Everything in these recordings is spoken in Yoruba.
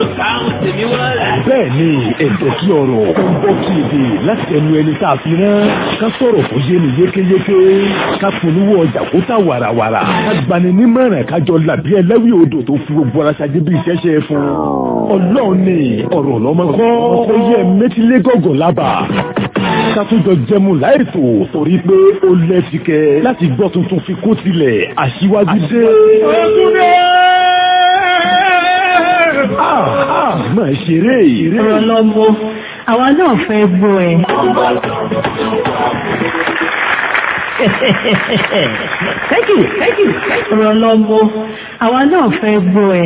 bẹ́ẹ̀ ni ẹ̀jẹ̀ kí ọ̀rọ̀ ó ń bọ́ kí èdè láti ẹnu ẹni tá a fi rán ká sọ̀rọ̀ kó yé ni yékéyéké ká polówó ọjà kó tà wàràwàrà ká gbani nímọ̀ràn kájọ làbí ẹlẹ́wì odò tó fi gbogbo ara ṣáájú bí iṣẹ́ ṣe fún ọlọ́run ni ọ̀rọ̀ lọ́mọ kọ́ ó yẹ mẹ́tílé gọ̀gọ̀ lábà kátújọ jẹmu láìtò torí pé ó lẹ́tìkẹ́ láti gbọ́ tuntun fi kó tilẹ̀ aṣíwájú dé. máa ṣeré ìrè. ọ̀rọ̀ lọ́mọ àwa náà fẹ́ gbọ́ ẹ. thank you thank you ọ̀rọ̀ lọ́mọ àwa náà fẹ́ gbọ́ ẹ.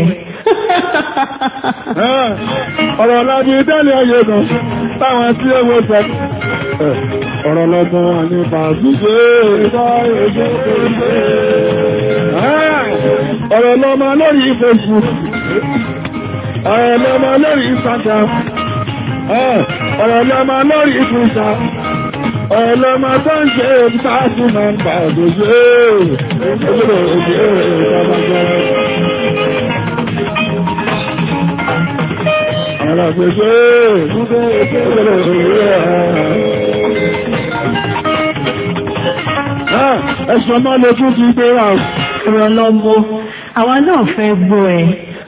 ọ̀rọ̀ lábí dálé ayé kan táwọn tí ó wọ́n sọ. ọ̀rọ̀ lọ́gbọ́n ní pàṣípé ọ̀rọ̀ lọ́mọ lórí Facebook ọ̀rọ̀ lọ́mọ lórí Instagram ọ̀rọ̀ lọ́mọ lórí Twitter ọ̀rọ̀ lọ́mọ tó ń ṣe ìpàṣí máa ń pàdójé ojúlò òjò ìjọba alágbègbè ẹ̀ṣọ́ máa lè tún ti gbé ra ọ̀rọ̀ lọ́mọ àwa náà fẹ́ gbọ́ ẹ.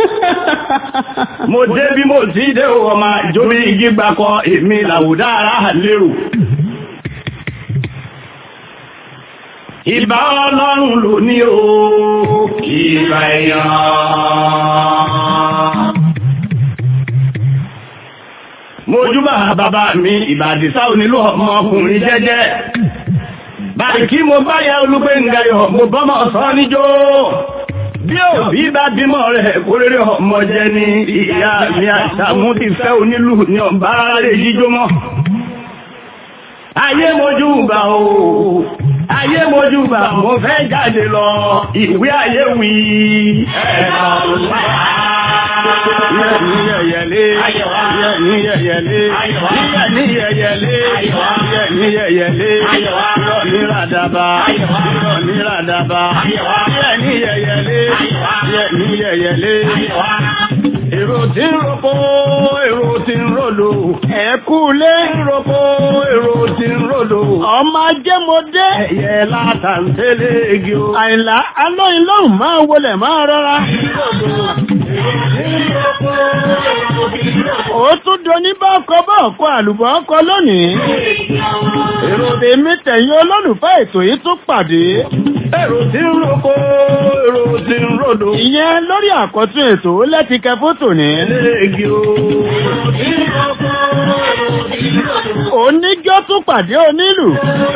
mo dé bí mo ti dé o ọmọ ìjóbi igi gbakọ èmi làwùdá ara lérò. ìbá ọlọ́run ló ní o ìbá èèyàn. mojúbà bàbá mi ìbàdìsá onílù ọmọkùnrin jẹ́jẹ́ báyìí kí mo bá yẹ olúgbé ngayọ̀ mo bọ́mọ sọ níjó bí òbí bá bímọ rẹ̀ kórèrè ọmọ jẹ ní ìyá mi àṣàmú ti fẹ́ onílù ní ọ̀bá rẹ̀ jíjó mọ́ ayé mojúbà o ayé mojúbà mo fẹ́ jáde lọ ìwé ayé wí ẹ̀ka ọ̀sán ní yẹ̀yẹ̀lé ní yẹ̀yẹ̀lé ní yẹ̀yẹ̀lé ní yẹ̀yẹ̀lé irọ́ ní ràdàbà irọ́ ní ràdàbà ní yẹ̀yẹ̀lé ní yẹ̀yẹ̀lé èrò tí ń roko èrò tí ń ròdò ẹ̀kú lé ń roko èrò tí ń ròdò ọmọ ajẹ́mọdé ẹ̀yẹ látàntẹ́lẹ̀ egi o. àìlá alóyin lóhùn máa wọlé máa rọra. ó tún doni bá ọkọ bá ọkọ àlùbọ̀ ọkọ lónìí. èrò tèmi tẹ̀yìn olólùfẹ́ ètò yìí tún pàdé. èrò tí ń roko èrò tí ń ròdò. ìyẹn lórí àkọ́tún ètò lẹ́tìkẹ́ fótò ní. egi o. oníjọ́ tún pàdé onílù.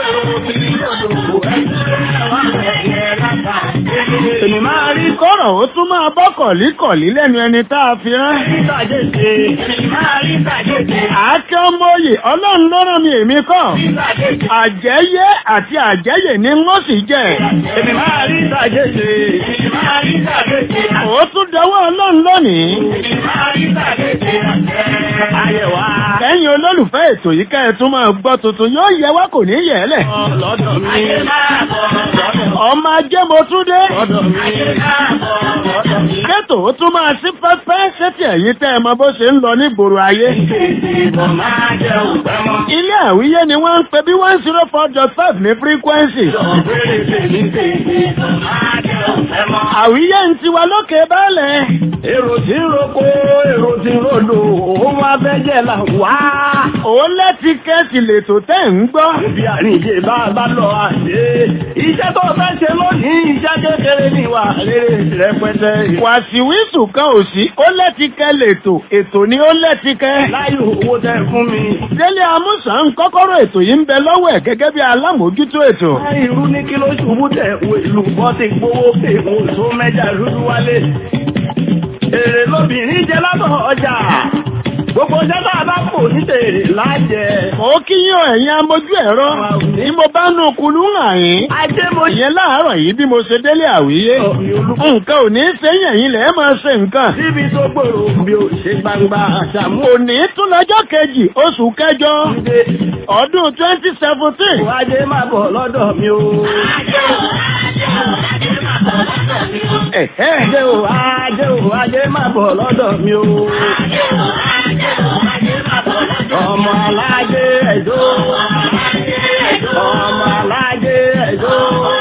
èmi máa rí kọ́rọ̀ ó tún máa bọ́ kọ̀líkọ̀lí lẹ́nu ẹni tá a fi rán. sàjèjì máa rí sàjèjì. àáké ọmọ òye ọlọ́run ló rán mi èmi kọ́. àjẹyé àti àjẹyè ni wọ́n sì jẹ́. èmi máa rí sàjèjì máa rí sàjèjì. ó tún dọwọ́ ọlọ́run lónìí. máa rí sàjèjì. ayẹwà. lẹ́yìn olólùfẹ́ ètò yìí ká ẹ tún máa gbọ́ tuntun yóò yẹ wá kò ní yẹ̀ ẹ́ lẹ̀. lọ́dọ̀ mi. ayé máa bọ̀ lọ́dọ̀ ọmọ ajé mo tún dé. lọ́dọ̀ mi. ayé máa bọ̀ lọ́dọ̀ mi. Kétò ó tún máa sí pẹ́pẹ́ sétí ẹ̀yìn tẹ́ ẹ mọ bó ṣe ń lọ ní gbòòrò ayé. ìbọn máa jẹ òpẹ́ mọ́. Ilé àwíyé ni wọ́n ń pe bí one zero four dot five ní frequency. ọ̀gbẹ́rẹ́ tèmi tèmi ìbọn máa jẹ òpẹ́ mọ́. Àwíyé ń tiwa lókè báàlẹ̀. èrò tí ń roko èrò tí ń rodò òun abẹ́jẹ́ là wá. Òun lẹ́tí kẹ́sì lètò tẹ́ ń gbọ́. Ibi àríyé bá bá lọ àdé. Iṣẹ́ tó fẹ́ ṣe lónìí, iṣẹ́ kékeré ní ìwà rere rẹpẹtẹ. Wàsíwísù kan ò sí, ó lẹ́tí kẹ́ lètò, ètò ni ó lẹ́tí kẹ́. Láyé owó tẹ fún mi. Délé Amúsàn ń kọ́kọ́rọ́ ètò yìí ń bẹ lọ́wọ́ ẹ̀ gẹ́gẹ́ bí alámòójútó ètò. Láyé irú ní kí ló ṣubú tẹ̀ wo ìlú bọ́ ti gbówó pé mo tó mẹ́jà dúdú wálé. Èrè lóbìnrin jẹ látọ̀ ọjà. Gbogbo ṣẹ́ta bá kò ní tèrè lájẹ. Mo kí yín o ẹ̀yin amójú ẹ̀rọ. Ní mo bá nu kulú hàn yín. Ajé mo Ìyẹn láàárọ̀ yìí bí mo ṣe délé àwíyé. Nǹkan ò ní sẹ́yìn ẹ̀yin lẹ̀ máa ṣe nǹkan. síbi tó gbòòrò bí ó ṣe gbangba àṣàmú Òní tún lọ́jọ́ kejì oṣù kẹjọ ọdún twenty seventeen. Ajé máa bọ̀ lọ́dọ̀ mi o. Ajé o, ajé o, ajé máa bọ̀ lọ́dọ̀ mi o. Ọmọ alájé ẹ̀jọ́. Ọmọ alájé ẹ̀jọ́.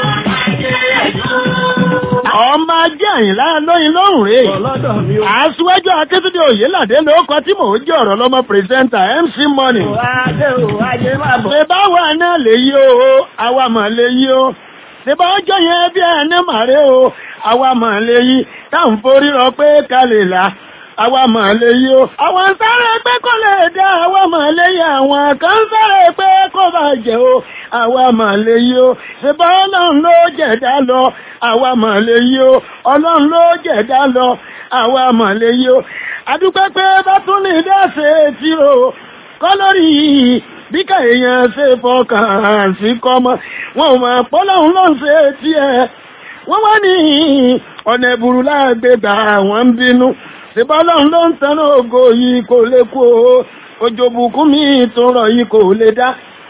ọmọ ajé àyìnlá lóyin lóhùn rè Bọ̀ lọ́dọ̀ mi o. aṣíwájú akétúndé òyìnládé ló kọ tí mò ń jẹ́ ọ̀rọ̀ lọ́mọ pírẹsẹ́ńtà mc money Ajé o, ajé máa bọ̀. ṣe báwa náà lè yí o àwa mà lè yí o ṣe bá ọjọ́ yẹn bí ẹni màrí o àwa mà lè yí táwọn forí rọ pé ká lè là àwa mà lè yí o àwọn ń sáré pé kó lè dá àwa mà lè yí àwọn kan ń sáré pé kó bàjẹ́ o àwa mà lè yí o ṣe bá ọlọ́run ló jẹ̀dá lọ àwa mà lè yí o ọlọ́run ló jẹ̀dá lọ àwa mà lè yí o adúpẹ́ pé bá tún ní dáṣe tí o kọ́ lórí bí ká èèyàn ṣe fọkàn sí kọ́mọ wọn ò mọ̀ pọ́lọ́hún ló ń ṣe tiẹ̀ wọ́n wá ní ọ̀nà ìbùrù láàgbégbà wọ́n ń bínú ṣèbọ́lọ́hún ló ń tanná ògo yìí kò lè kú o òjò bùkún mi tó rọ̀ yìí kò lè dá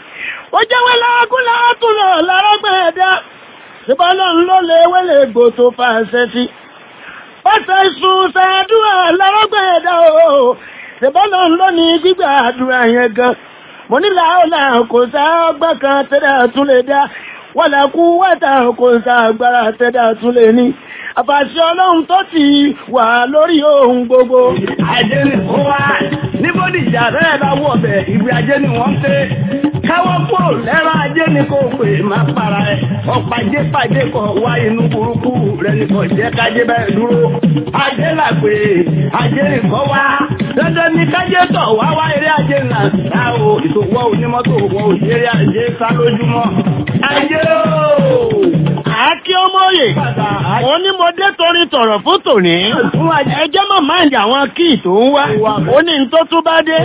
ó jẹ́wé lágún látúnlọ̀ lárọ́gbẹ̀ẹ́dá ṣèbọ́lọ́hún ló lè wẹ́lẹ̀ gbò tó fà ṣẹ́ sí pọ́sẹ̀ sùn ṣàdúrà lárọ́gbẹ̀ẹ́dá o ṣèbọ́lọ́hún ló ní gbígbà àdúrà yẹn gan mo ní làálà kò sá ọgbọ́n kan tẹ́lẹ̀ tún lè dá wọ́n là kú wẹ́ta kò sá agbára tẹ́lẹ̀ tún lè ní àfàṣẹ ọlọ́run tó ti wà lórí ohun gbogbo. Ajé ni ó wá. Ní Bódìjà rẹ̀ bá wọ̀ bẹ̀, ìgbé ajé ni wọ́n ń pè. Káwọ́ kúrò lẹ́rọ ajé ni kò pè máa para ẹ̀. Ọ̀pàjé pàjé kọ̀ wá inú burúkú rẹ̀ ni kò jẹ́ kájé bẹ́ẹ̀ dúró. Ajé là pé ajé nìkan wá. Dandan ni kájé tọ̀ wá wá eré ajé nà sá o. Ìṣòwò onímọ́tò wọ òṣèré ajé sá lójúmọ́. Ajé o! àákí ọmọye mo ní mo dé torí tọ̀rọ̀ fún tòní ẹjẹ́ mọ̀ máìndì àwọn kíì tó ń wá ó ní n tó tún bá dé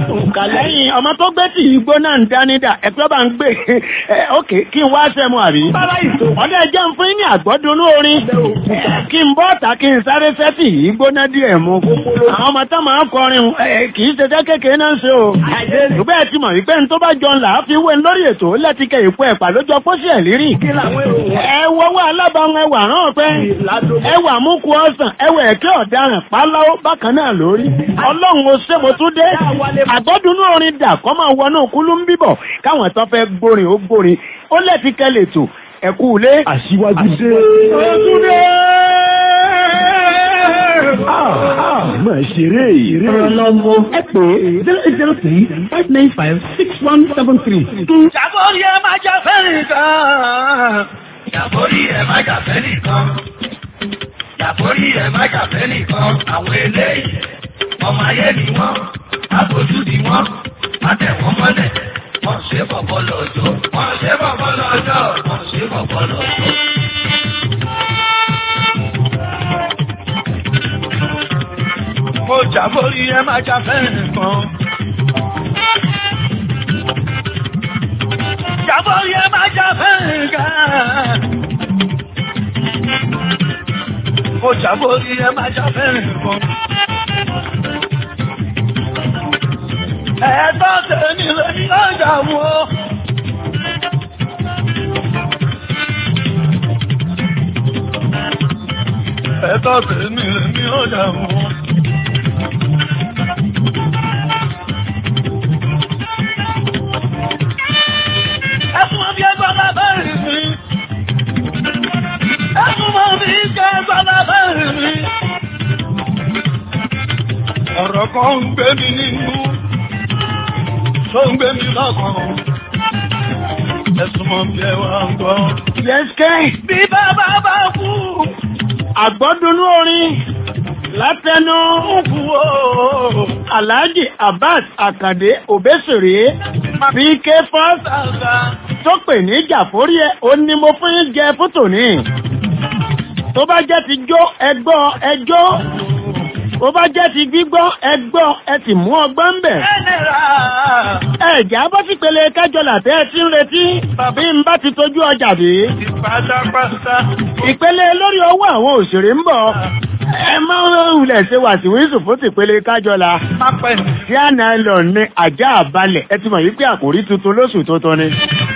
lẹ́yìn ọmọ tó gbé tí igbó náà ń dánidà ẹ̀pẹ́ bá ń gbé ẹ, ókè kí n wá sẹ́mu àbí ọdẹ jẹ́ ń fún ní àgbọ́dúnú orin ẹ, kí n bọ́ ọ̀tà kí n sáré sẹ́tì yìí gbóná díẹ̀ mu àwọn ọmọ tó máa ń kọrin ẹ, kì í ṣe jẹ́ kékeré náà ń ṣe o ṣùgbọ́n ẹ ti mọ̀ wípé n tó bá jọ ńlá fi wé lórí ètò lẹ́tìkẹ́ ìpò ẹ̀pà lójó pósí ẹ̀ lírí Kí làwọn èrò wọn? ẹ wọ́wọ́ alábàáwọn ẹwà rán pẹ́ ẹwà múkú ọ̀sán ẹwà ẹ̀kẹ́ ọ̀daràn pálọ́ bákan náà lórí ọlọ́run ó ṣe mo tún dé àgbọ́dúnú orin dà kọ́ máa wọnú kúlú ń bíbọ̀ káwọn tó fẹ́ gbórin ó gbórin ó lẹ́ẹ̀tì kẹ́lẹ̀ tó ẹ̀kú ilé. Aṣíwájú dé. Ojúdé! Ah, ah, máa ṣeré ìrè. Ọ̀rọ̀lọ́mọ ẹ pè zero eight zero three five nine five six one seven three. Ṣàkórí ẹ máa jà fẹ́ nìkan. Ṣàkórí ẹ máa jà fẹ́ nìkan. Ṣàkórí ẹ máa jà fẹ́ nìkan. Àwọn eléyìí, ọmọ ayé ni wọ́n, àbójú ni wọ́n, má tẹ̀ wọ́n mọ́lẹ̀. Wọ́n ṣe bọ̀bọ̀ lọ́jọ́. Wọ́n ṣe bọ̀bọ̀ lọ́jọ́. Wọ́n ṣe bọ̀bọ̀ lọ́jọ́. Mo ṣàkórí ẹ máa jà fẹ́ nìkan. Ṣàkórí ẹ máa jà fẹ́ nìkan. Mo ṣàkórí ẹ máa jà fẹ́ nìkan. Ẹ̀ẹ́dọ́ tẹ̀mí lórí ọjà wọn. Ẹ̀ẹ́dọ́ tẹ̀mí lórí ọjà wọn. Ẹkún ọbí ẹgbẹ́ alábẹ́rẹ̀ mi. Ẹkún ọbí ẹgbẹ́ alábẹ́rẹ̀ mi. Ọ̀rọ̀ kan ń gbé mi nínú, tó ń gbé mi lọ́kàn. Ẹ̀sùn mọ̀ bí ẹ wá ń gbọ́. Yẹ́sìkẹ́ Bí bàbá bá kú, àgbọ́dúnú orin látẹnu kú o. Alhaji Abbas Akande Obesere PK First Sàgbà. tó pè ní jàfórí ẹ ó ní mo fún yín jẹ fótò ní tó bá jẹ́ ti jó ẹgbọ́ ẹjọ́ tó bá jẹ́ ti gbígbọ́ ẹgbọ́ ẹ sì mú ọgbọ́n ń bẹ̀ Ẹnìrà. ẹ̀já bọ́ sí pele kájọlà tẹ́ ẹ ti ń retí bí n bá ti tójú ọjà dé Pátápátá. ìpele lórí owó àwọn òṣèré ń bọ̀ ẹ máa ń wulẹ̀ ṣe wàsíwísù fún tìpele kájọla. tí a náà lọ ní ajá àbálẹ̀ ẹ ti mọ̀ yí pé àkòrí tuntun lóṣù tuntun ni.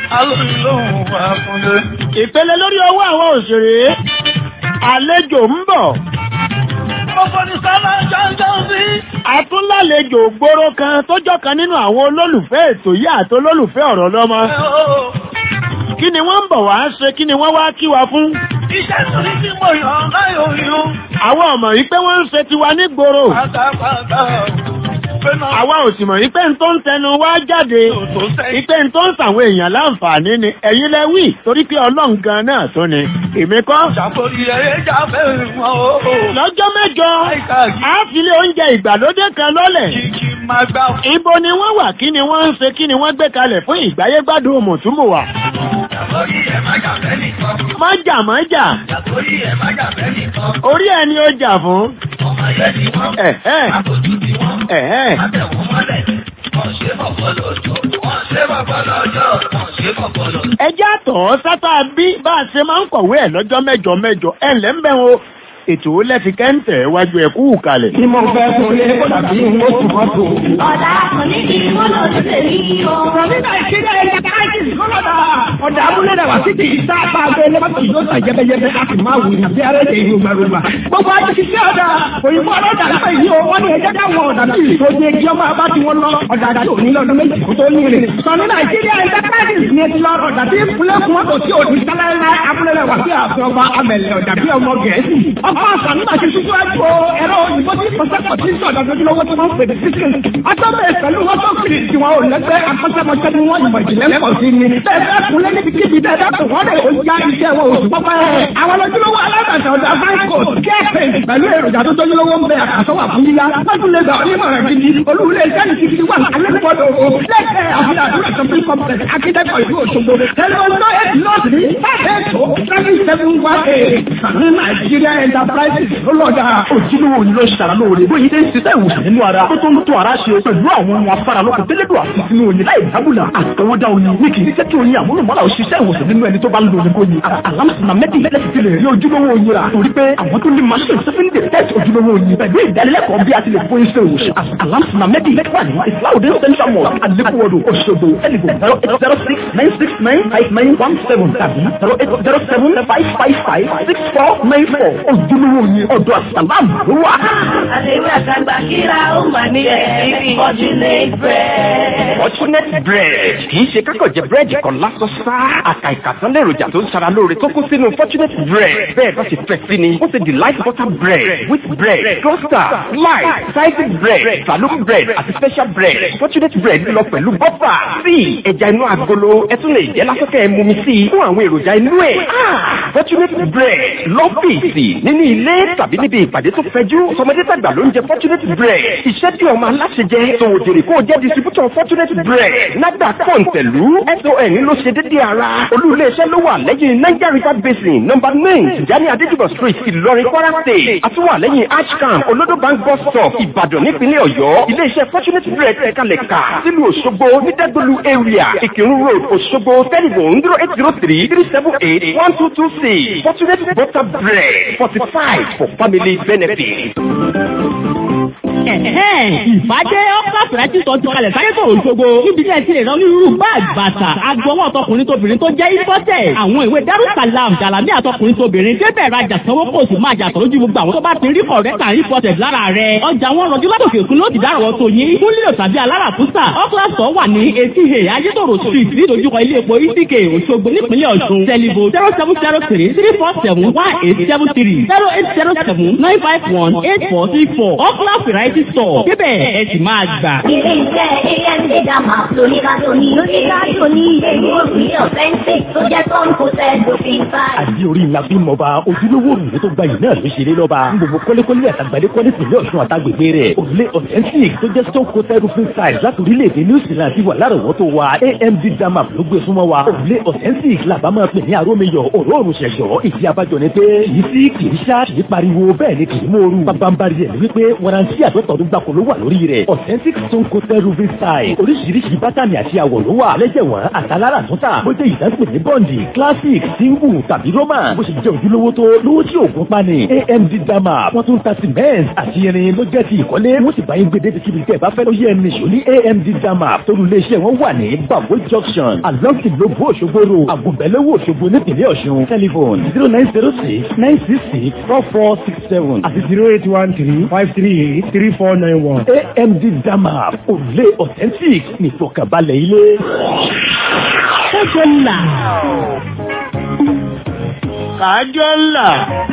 ìpele lórí ọwọ́ àwọn òṣèré àlejò ń bọ̀. Àtúnlálejò gbòòrò kan tó jọ́ kan nínú àwọn olólùfẹ́ ètò yìí àti olólùfẹ́ ọ̀rọ̀ lọ́mọ. Kí ni wọ́n ń bọ̀ wá ṣe kí ni wọ́n wá kí wa fún? Iṣẹ́ torí tí mo yàn láyò yún. Àwọn ọmọ yìí pé wọ́n ń ṣe tiwa ní gbòòrò. Pátápátá. Àwa ò sì mọ̀ yìí pé n tó ń tẹnu wá jáde. Ìpé n tó ń sàwọn èèyàn láǹfààní ni ẹ̀yin lẹ wí torí pé ọlọ́run gan náà tó ni. Èmi kọ́. Ṣàkórí ẹ̀yẹ jáfẹ́ wọn o. Lọ́jọ́ mẹ́jọ, a fi lé oúnjẹ ìgbàlódé kan lọ́lẹ̀. Kìkì máa gbà. Ibo ni wọ́n wà kí ni wọ́n ń ṣe kí ni wọ́n gbé kalẹ̀ fún ìgbáyégbádùn mùtúmùwà. Ṣàkórí ẹ̀ má jàfẹ́ nìkan. Mọ́jà mọ́jà, Ṣàkórí ẹ̀ má jàfẹ́ nìkan. orí ẹni ó jà fún. Ọmọ ayé ni wọ́n. Ẹ̀hẹ́, Àtòjú ni wọ́n. ẹ̀hẹ́. Àtẹ̀wọ̀n mọ́lẹ̀. Wọ́n ṣe bọ̀bọ̀ lọ́jọ́. Wọ́n ṣe bọ̀bọ̀ lọ́jọ́. Wọ́n ṣe bọ̀bọ̀ lọ́jọ́. Ẹjẹ́ àtọ̀ sátá bí bá a ṣe máa ń kọ̀wé ẹ̀ lọ́jọ́ mẹ́jọ mẹ́jọ ẹ̀ ńlẹ́ ń bẹ̀ wọn. Ètò lẹ́fi kẹ́ńtẹ̀ wájú ẹ̀ kú kalẹ̀. Tí mo fẹ́ fún lé kó dàbí oṣù mọ́tò. Ọ̀dà kò ní kí wọ́n lọ sí èyí o. Ní Nàìjíríà ẹ̀yà káàkiri kọ́lọ́dà. Ọ̀dà abúlé dàgbà sí ti ìta apá abẹ́ lẹ́mọ́tò yóò tà jẹ́bẹ́jẹ́bẹ́ a sì máa wù ní bí arẹ́lẹ̀ ìlú gbàgbà. Gbogbo àti kìí sí ọ̀dà òyìnbó ọlọ́dà nípa ìyí o wọ́n ní ẹjẹ́ káwọn ọ̀dà bí ìtò ní ẹjẹ́ ọmọ abá tí wọ́n lọ ọ̀dà àdá tó ní lọ́dún méjì kó tó ní rẹ̀. Sọ ní Nàìjíríà ẹ̀yà káàkiri ní ti lọ ọ̀dà tí ìpínlẹ̀ fún mọ́tò tí òdì sálárá abúlé rẹ̀ wà sí àfihàn ọba amẹ̀lẹ̀ ọ̀dà bí ọmọ Gẹ̀ẹ́sì. Ọkọ̀ àṣà nígbà tí ṣíṣú ẹ̀kọ́ ẹ̀rọ òyìnbó tí pọ̀sẹ̀pọ̀ tí ń sọ̀dọ̀ lójúlówó tí wọ́n ń pè ní sísìn. Atọ́bẹ̀ pẹ̀lú wọ́tọ́kìrì tí wọn ò lẹ́gbẹ́ akọ́ṣẹ́mọṣẹ́ ni wọ́n ìmọ̀ ìjìnlẹ̀ pọ̀ sí ni. Bẹ́ẹ̀ kúnlé níbi kíbi bẹ́ẹ̀ bá tó wọ́n lè ó já iṣẹ́ wọn oṣù pọ́pẹ́. Àwọn lójúlówó alágbàtà ọ̀dà Franco kẹ́ẹ̀pẹ̀ pẹ̀lú èròjà tó tójúlówó ń bẹ àkàsọ́wà fún yíyá. Lọ́dún lè gbà onímọ̀ràn gidi. Olúwulẹ̀ iṣẹ́ ní kíkiri wà alẹ́kọ̀ọ́dọ̀ o. Lẹ́kẹ̀ẹ́ àfihàn àdúrà shopping complex akíndẹ́kọ̀ ìlú Òṣogbo. Tẹlifọ̀n eight north ní ẹ̀ẹ́dọ̀ seven seven one eight. Sàmì Nàìjíríà Enterprises ló lọ́jà. ojúlówó ni ló ṣara lóore bóyá ilé ń ṣiṣẹ́ ìwòsàn nínú ara tó tó ń tó ara ṣe pẹ̀lú àwọn ohun afárá lókun tẹ́lẹ̀dọ̀ àti sínú oyin láì dábùlà àtọwọ́dá oyin ní kì í jẹ́ kí oyin àmúlùmọ́lá ò ṣiṣẹ́ ìwòsàn nínú ẹni tó bá ń lo oyin kóyin alámùsùnà mẹ́tì lẹ́sì ti lè rí ojúlówó oyin rà torí pé àwọn tó ní machine seven day test ojúlówó oyin pẹ̀lú ìdánilẹ́kọ̀ọ́ bí a ti lè fún iṣẹ́ ìwòsàn alámùsùnà mẹ́tì lẹ́kọ̀ọ́ ní islaudin central mosque alekuwodo Òṣogbo ẹnìgbò zero eight zero six nine six nine five nine one seven tàbí zero eight zero seven five five five six four nine four ojúlówó oyin ọ̀dọ̀ àsàlámù ló wà. Àdéhùn àtàgbà kíra ó mà ní ẹ̀rí Fortunate bread. Fortunate bread kì í ṣe kákọ̀ jẹ búrẹ́dì kan lásán sá. Àkà ìkàtán lèròjà tó ń ṣara lóore tó kún sínú Fortunate bread. Bẹ́ẹ̀ bá ṣe fẹ́ sí ni, ó ṣe delight butter bread, wheat bread, cluster, slice, sliced bread, saloon bread àti special bread. Fortunate bread lọ pẹ̀lú bọ́fà, tíì, ẹja inú agolo, ẹ tún lè jẹ́ lásán kẹ́ ẹ mumi sí i fún àwọn èròjà inú ẹ̀. Fortunate bread lọ́fíìsì nínú ilé tàbí níbi ìpàdé tó fẹjú. Sọmọdé tàgbà ló ń jẹ Fortunate bread. Iṣẹ́ tí ọmọ aláṣẹ jẹ, tòwò jèrè kó o jẹ́ distributor Fortunate bread. Nàgbà kọ̀ǹtẹ̀lú SON ló ṣe dédé ara. Olú ilé-iṣẹ́ ló wà lẹ́yìn Niger River Basin nọ́mbà nine Tijani Adéjúbọ̀ street Ìlọrin Kwara state. Àtúwà lẹ́yìn Ashcam Olodo bank bus stop Ìbàdàn nípínlẹ̀ Ọ̀yọ́. Ilé-iṣẹ́ Fortunate bread ẹ̀kalẹ̀ kà sílùú Òṣogbo ní Dẹ́gbẹ̀lú area Ìkírun road Òṣogbo telephone zero eight zero three three seven eight one two two six Fortunate butter bread fortified for family benefit. ìfàjẹ́ ọ́pá fìrájì sọ ti kalẹ̀ sáré tó òṣogbo níbi tí ẹ ti lè rán onírúurú báàgì bàtà agbọwọ́ ọtọkùnrin tóbìnrin tó jẹ́ ìfọ́tẹ̀ àwọn ìwé darussalam jalami àtọkùnrin tóbìnrin débẹ̀ rajà sanwó kò sì máa jàtọ̀ lójú gbogbo àwọn tó bá ti rí kọ̀rẹ́tà ìfọ́tẹ̀ lára rẹ̀ ọjà wọn rọjú látòkè òkun ló ti dárọ̀ tó yín fún lílo tàbí aláràkúsà ọ́kúlàsọ̀ wà ní etí he ayétòrò street nídojúkọ ilé epo ìdíkè òṣogbo nípínlẹ̀ ọ̀ṣun tẹlifo zero seven zero three three four seven one eight seven three zero eight zero seven nine five one eight four three four ọ́kúlà variety store débẹ̀ ẹ sì máa gbà. Ilé iṣẹ́ AMD Dama lóníkàtó ní lóníkàtó ní èyí òbí ọ̀fẹ́ǹsì tó jẹ́ tó ń kó sẹ́ dòfin báyìí. àdí orí ńlá bí mọba ojúlówó òrùlé tó gbayì náà ló ṣeré lọ́ba gbogbo kọ́lékọ́lé àtàgbàdé kọ́lé sílé ọ̀ṣun àtàgbègbè rẹ̀ òrùlé authentic tó jẹ́ stone coated roofing style láti orílẹ̀-èdè new zealand ti wà lárọ̀wọ́tò wa amd dama ló gbé súnmọ́ wa òrùlé authentic làbá máa pè ní arómiyọ̀ òróòrùn ṣẹ̀ṣọ́ ìdí abájọ ni pé kì í sí kì í ṣá kì í pariwo bẹ́ẹ̀ ni kì í mòoru bábánbárí ẹ̀ wípé warranty àtọ́tọ̀ọ́dún gbàkó ló wà lórí rẹ̀ authentic stone coated roofing style oríṣiríṣi bátànì àti àwọ̀ ló wà lẹ́jẹ̀wọ̀n àtàlára àtúntà bó jẹ́ ìdásílẹ̀ ní bọ́ǹdì classic single tàbí roman bó ṣe jẹ́ ojúlówó tó lówó tí òògùn pani amd dama wọ́n tún ta cement àti irin ló jẹ́ ti ìkọ́lé wọ́n sì bá yín gbèdé títí bíi tẹ́ ẹ bá fẹ́ ló yẹ ẹni ṣò ní amd dama torí iléeṣẹ́ wọn wà ní babo junction along ìlóbó òṣogbo road àgùnbẹ̀lẹ́wò òṣogbo nípìnlẹ̀ ọ̀ṣun telephone zero nine zero six nine six six four four six seven àti zero eight one three five three eight three four nine one. amd dama òrùlé authentic nìfọ̀kànbalẹ̀ ilé. Kájọ là. kájọ ńlá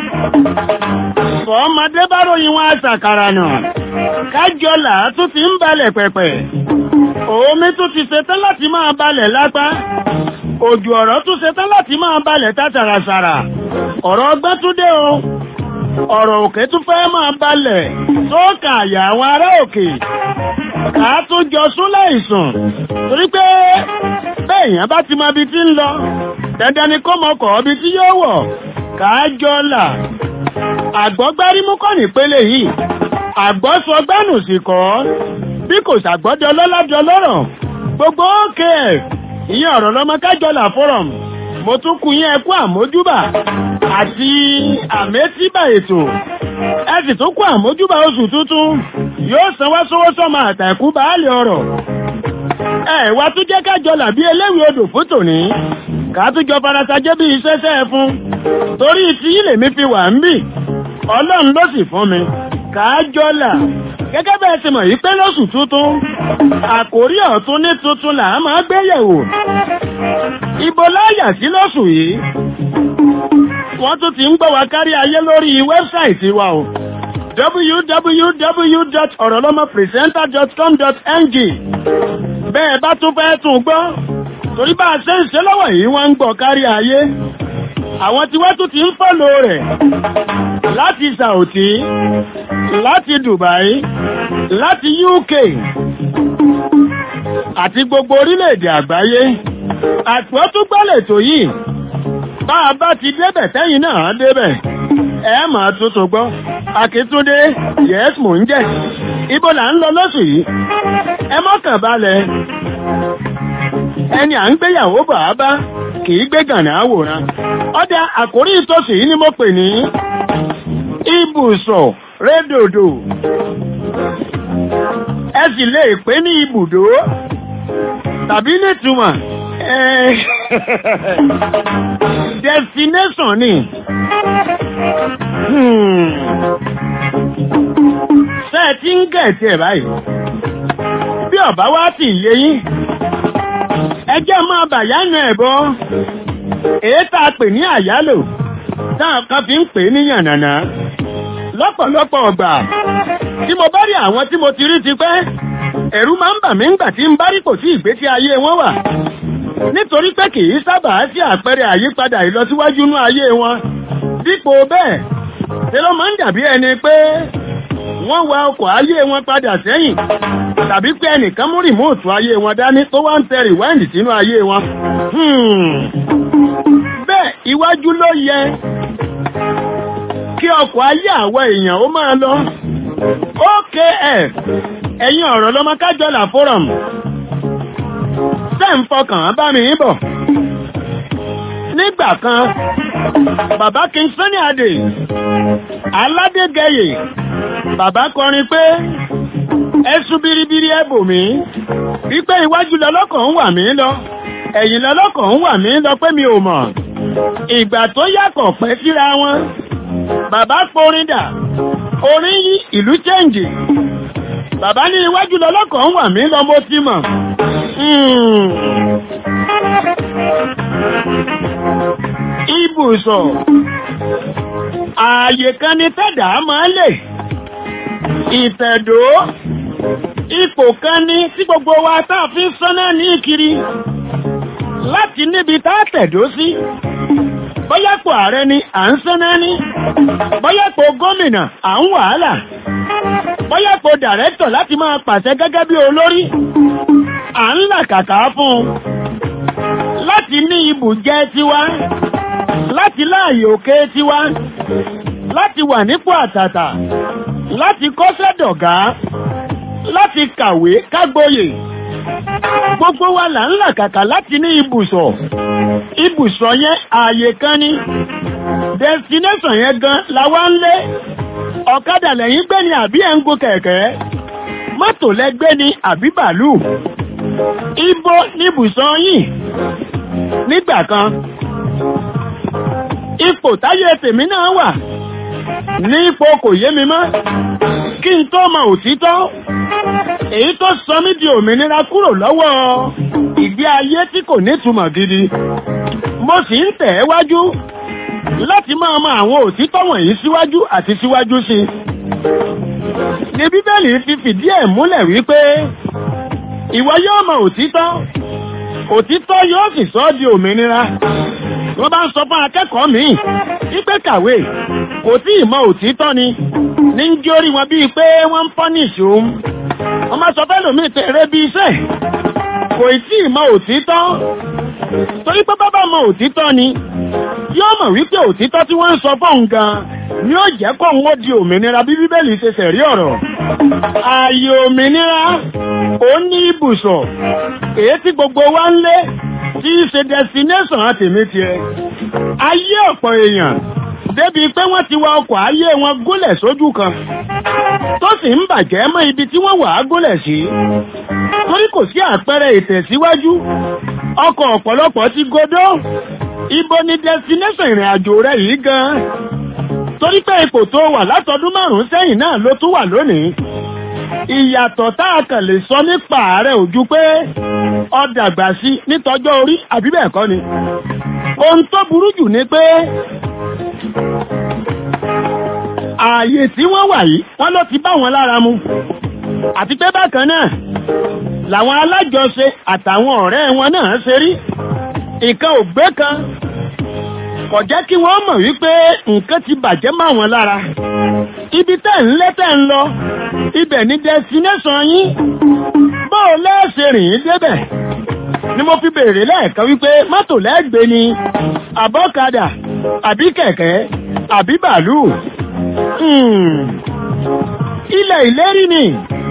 fọmọdé bá ròyìn wọn àṣàkàrà náà kájọ là tún ti ń balẹ̀ pẹ̀pẹ̀ omi tún ti ṣetán láti máa balẹ̀ lápá òjò ọ̀rọ̀ tún ṣetán láti máa balẹ̀ tátàràṣàrà ọ̀rọ̀ ọgbẹ́ tún dé o ọ̀rọ̀ òkè tún fẹ́ máa balẹ̀ sókà àyà àwọn ará òkè ká tún jọ sún láìsùn torí pé bẹ́ẹ̀yàn bá ti mọ ibi tí ń lọ dandan ni kó mọkọ̀ ibi tí yóò wọ̀ ká jọ là àgbọ́gbárímú kọ́ nípele yìí àgbọ́sọgbánù sì kọ́ bí kò ṣàgbọ́dọ̀ lọ́lọ́dọ̀ lọ́rọ̀ gbogbo òkè ẹ̀ ìyẹn ọ̀rọ̀ lọ́mọ kájọlà forum mo tún kú yín ẹkú àmójúbà àti àmétíbà ètò ẹ sì tún kú àmójúbà oṣù tuntun yóò san wá sówó sọmọ àtàkù baálé ọrọ̀ ẹ wá tún jẹ́ kájọlà bí eléwìí odò fún tòní ká tún jọ farasajẹ́ bí iṣẹ́ṣẹ́ ẹ fún torí tí ilé mi fi wà ń bì ọlọ́run ló sì fún mi kájọlà gẹ́gẹ́ bẹ́ẹ̀ ti mọ̀ yí pé lóṣù tuntun àkórí ọ̀tún ní tuntun là á máa gbé yẹ̀wò ibo láyà sí lóṣù yìí wọ́n tún ti ń gbọ́ wa kárí ayé lórí wẹ́bsáìtì wa o www.orolomopresenter.com.ng bẹ́ẹ̀ bá tún fẹ́ tún gbọ́ torí bá a ṣe ń ṣe lọ́wọ́ yìí wọ́n ń gbọ́ kárí ayé àwọn tí wọ́n tún ti ń fọ́lò rẹ̀ láti Saudi láti Dubai láti UK àti gbogbo orílẹ̀-èdè àgbáyé àtúwọ́ tún gbọ́lẹ̀ tó yìí bá a bá ti débẹ̀ tẹ́yìn náà débẹ̀ ẹ máa tuntun gbọ́ Akíntúndé yes mò ń jẹ́ ibo là ń lọ lóṣù yìí ẹ mọ́kàn balẹ̀ ẹni à ń gbéyàwó bọ̀ á bá kì í gbé gànà àwòrán ọdẹ àkórí ìtòsí yìí ni mo pè ní ibùsọ̀ rédòdò ẹ sì lè pè ní ibùdó tàbí nítumọ̀ destination ni ṣe ti ń gẹ̀ẹ́tì ẹ̀ báyìí bí ọ̀bá wá sì yé yín ẹjẹ́ máa bàyánù ẹ̀bọ èyí tá a pè ní àyálò táwọn kan fi ń pè ní yànnànà lọ́pọ̀lọpọ̀ ọgbà tí mo bá rí àwọn tí mo ti rí ti pẹ́ ẹ̀rù máa ń bà mí ńgbà tí ń bá rí kò sí ìgbésí ayé wọn wà nítorí pé kì í sábà sí àpẹẹrẹ àyípadà ìlọsíwájú inú ayé wọn dípò bẹ́ẹ̀ ṣe ló máa ń dàbí ẹni pé wọ́n wa ọkọ̀ ayé wọn padà sẹ́yìn tàbí pé ẹnìkan mú rìmóòtù ayé wọn dání tó wá ń tẹ rìwáìndì sínú ayé wọn. bẹ́ẹ̀ iwájú ló yẹ kí ọkọ̀ ayé àwọn èèyàn ó máa lọ. OKF ẹ̀yin ọ̀rọ̀ lọ́mọ kájọlà forum tẹ́ ń fọkàn bá mi bọ̀. nígbà kan bàbá King Sunny Adé aládégẹyè bàbá kọrin pé ẹsùn biribiri ẹbò mi wípé iwájú lọlọ́kàn ń wà mí lọ ẹ̀yìn lọlọ́kàn ń wà mí lọ pé mi ò mọ̀ ìgbà tó yàtọ̀ pẹ́ síra wọn bàbá porin dà orin yí ìlú chẹ́ǹjì bàbá ní iwájú lọlọ́kàn ń wà mí lọ mo ti mọ̀ ibùsọ̀ ààyè kan ní tẹ́dà máa lè ìtẹ̀dó ipò kan ní tí gbogbo wa táà fi ń sánná ní ìkiri láti níbi tá a tẹ̀dó sí bọ́yàpò ààrẹ ni à ń sánná ní bọ́yàpò gómìnà à ń wàhálà bọ́yàpò dàrẹ́tọ̀ láti máa pàṣẹ gẹ́gẹ́ bí olórí à ń làkàkà fún un láti ní ibùjẹ tiwa láti láàyè òkè tiwa láti wà nípò àtàtà láti kọ́ṣẹ́ dọ̀gá láti kàwé kágboyè gbogbo wa là ń làkàkà láti ní ibùsọ̀ ibùsọ̀ yẹn ààyè kan ní destination yẹn gan la wá ń lé ọ̀kadà lẹ́yìn gbé ni àbí ẹ̀ ń gun kẹ̀kẹ́ mọ́tò lẹ́gbẹ́ ni àbí bàálù ibo níbùsọ̀ yìí nígbà kan ipò táyé tèmi náà wà ní ipò kò yé mi mọ́ kí n tó mọ òtítọ́ èyí tó sọ mí di òmìnira kúrò lọ́wọ́ ìgbé ayé tí kò nítumọ̀ gidi mo sì ń tẹ̀ ẹ́ wájú láti máa mọ àwọn òtítọ́ wọ̀nyí síwájú àti síwájú sí i ní bíbélì fi fìdí ẹ̀ múlẹ̀ wípé ìwọ yóò mọ òtítọ́ òtítọ́ yóò sì sọ ọ́ di òmìnira wọ́n bá ń sọ fún akẹ́kọ̀ọ́ míì wípé kàwé kò tí ì mọ òtítọ́ ni ní ń gé orí wọn bíi pé wọ́n ń pọ́nìṣì òun wọ́n máa sọ fẹ́ lòmíì tẹ̀rẹ́ bíi iṣẹ́ kò tí ì mọ òtítọ́ torí pé bábá mọ òtítọ́ ni yóò mọ̀ wípé òtítọ́ tí wọ́n ń sọ fóun gan ni ó jẹ́ kó ń ó di òmìnira bí bíbélì ṣe ṣẹ̀rí ọ̀rọ̀ ààyè òmìnira ó ní ibùsọ̀ èyí tí gbogbo wa ń lé tí í ṣe destination àtèmi tiẹ̀ ayé ọ̀pọ̀ èèyàn débi pé wọ́n ti wa ọkọ̀ ayé wọn gúnlẹ̀ sójú kan tó sì ń bàjẹ́ mọ́ ibi tí wọ́n wà á gúnlẹ̀ sí torí kò sí àpẹẹrẹ ìtẹ̀síwájú ọkọ̀ ọ̀pọ̀lọpọ̀ ti godó ibo ni destination ìrìn àjò rẹ yìí gan torí pé ipò tó wà látọdún márùn-ún sẹ́yìn náà ló tún wà lónìí ìyàtọ̀ tá a kàn lè sọ nípa ààrẹ ojú pé ó dàgbà sí nítọjọ́ orí àbí bẹ́ẹ̀ kọ́ ni ohun tó burú jù ni pé ààyè tí wọ́n wà yìí wọ́n ló ti bá wọn lára mu àti pé bákan náà làwọn alájọṣe àtàwọn ọ̀rẹ́ wọn náà ṣe rí nǹkan ò gbé kan kò jẹ́ kí wọ́n mọ̀ wípé nǹkan ti bàjẹ́ mọ́ wọn lára ibi tẹ́ ń lé tẹ́ ń lọ ibẹ̀ ní destination yín bóò lẹ́ẹ̀ṣẹ̀ rìn ín débẹ̀ ni mo fi béèrè lẹ́ẹ̀kan wípé mọ́tò lẹ́gbẹ̀ẹ́ ni àbọ́kadà àbí kẹ̀kẹ́ àbí bàálù ilẹ̀ ìlérí ni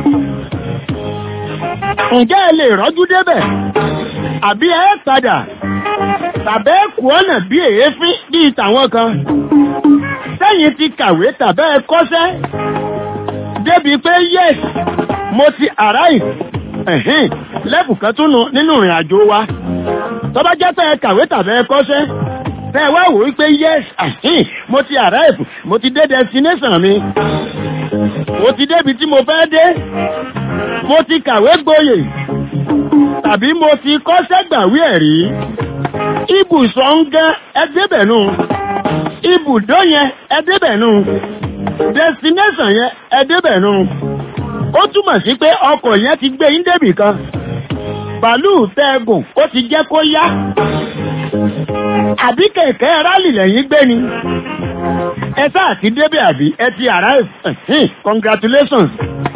ǹjẹ́ ẹ lè rọ́jú débẹ̀ àbí ẹ padà tàbẹ́ kù ọ̀nà bí èéfín bíi tàwọn kan sẹ́yìn ti kàwé tàbẹ́ kọ́ṣẹ́ débi pé yes mo ti arrive ẹ̀hìn lẹ́bù kan tún nù nínú ìrìn àjò wa tó bá jẹ́ pé ẹ kàwé tàbẹ́ kọ́ṣẹ́ tẹ́ ẹ wá wò wípé yes ẹ̀hìn mo ti arrive mo ti dé destination mi mo ti débi tí mo fẹ́ dé mo ti kàwé gboyè tàbí mo ti kọ́ṣẹ́ gbàwé ẹ̀rí ibùsọ̀ ń gán ẹdẹ́bẹ̀nú ibùdó yẹn ẹdẹ́bẹ̀nú destination yẹn ẹdẹ́bẹ̀nú ó túmọ̀ sí pé ọkọ̀ yẹn ti gbé yín débì kan bàálù tẹ́gùn ó ti jẹ́ kó yá àbí kẹ̀kẹ́ rálì lẹ́yìn gbé ni ẹ sáà ti débẹ̀ àbí ẹ ti arrive congratulations.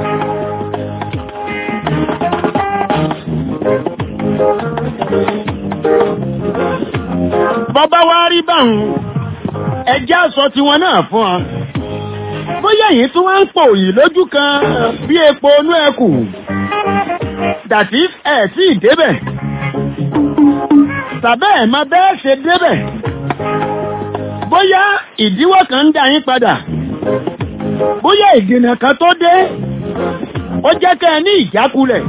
bọ́bá wá rí báhùn ẹjẹ́ àsọ tiwọn náà fún ọ bóyá yìí tún wá ń pò yìí lójú kan bí epo inú ẹkù dàtí ẹ̀ tí ì débẹ̀ tàbẹ́ ẹ̀ máa bẹ́ẹ̀ ṣe débẹ̀ bóyá ìdíwọ́ kan ń dá yín padà bóyá ìdènà kan tó dé ó jẹ́ kẹ́ ẹ ní ìjákulẹ̀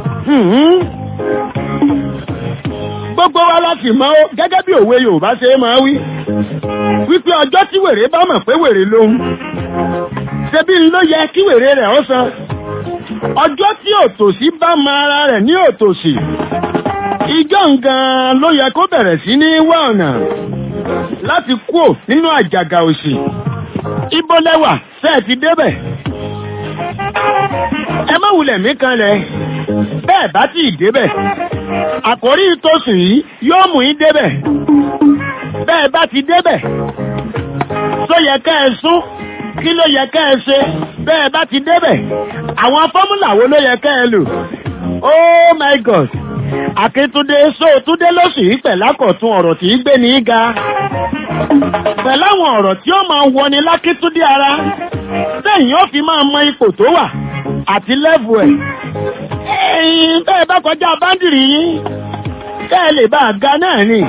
gbogbo wa láti mọ̀ ó gẹ́gẹ́ bí òwe Yorùbá ṣe máa wí wípé ọjọ́ tí wèrè bá mọ̀ pé wèrè lòun ṣebí ló yẹ kí wèrè rẹ̀ ó san ọjọ́ tí òtòṣì bá mọ ara rẹ̀ ní òtòṣì ìjọ nǹkan ló yẹ kó bẹ̀rẹ̀ sí ní wá ọ̀nà láti kúò nínú àjàgà òṣì ibo lẹ́wà ṣe ti débẹ̀ ẹ má wulẹ̀ mí kanlẹ̀ bẹ́ẹ̀ bá tí ì débẹ̀ àkórí ìtòsùn yìí yóò mú yín débẹ̀ bẹ́ẹ̀ bá ti débẹ̀ tó yẹ ká ẹ sún kí ló yẹ ká ẹ ṣe bẹ́ẹ̀ bá ti débẹ̀ àwọn fọ́múlà wo ló yẹ ká ẹ lò oh my god akíntúndé sóòtúndé lóṣù yìí pẹ̀lákọ̀tún ọ̀rọ̀ tí í gbé ní í ga pẹ̀láwọn ọ̀rọ̀ tí ó máa wọni lákíntúndé ara sẹ́yìn ó fi máa mọ ipò tó wà àti lẹ́fù ẹ̀ ẹ̀yìn bẹ́ẹ̀ bá kọjá báńdìrì yín kẹ́ ẹ lè bá a ga náà ni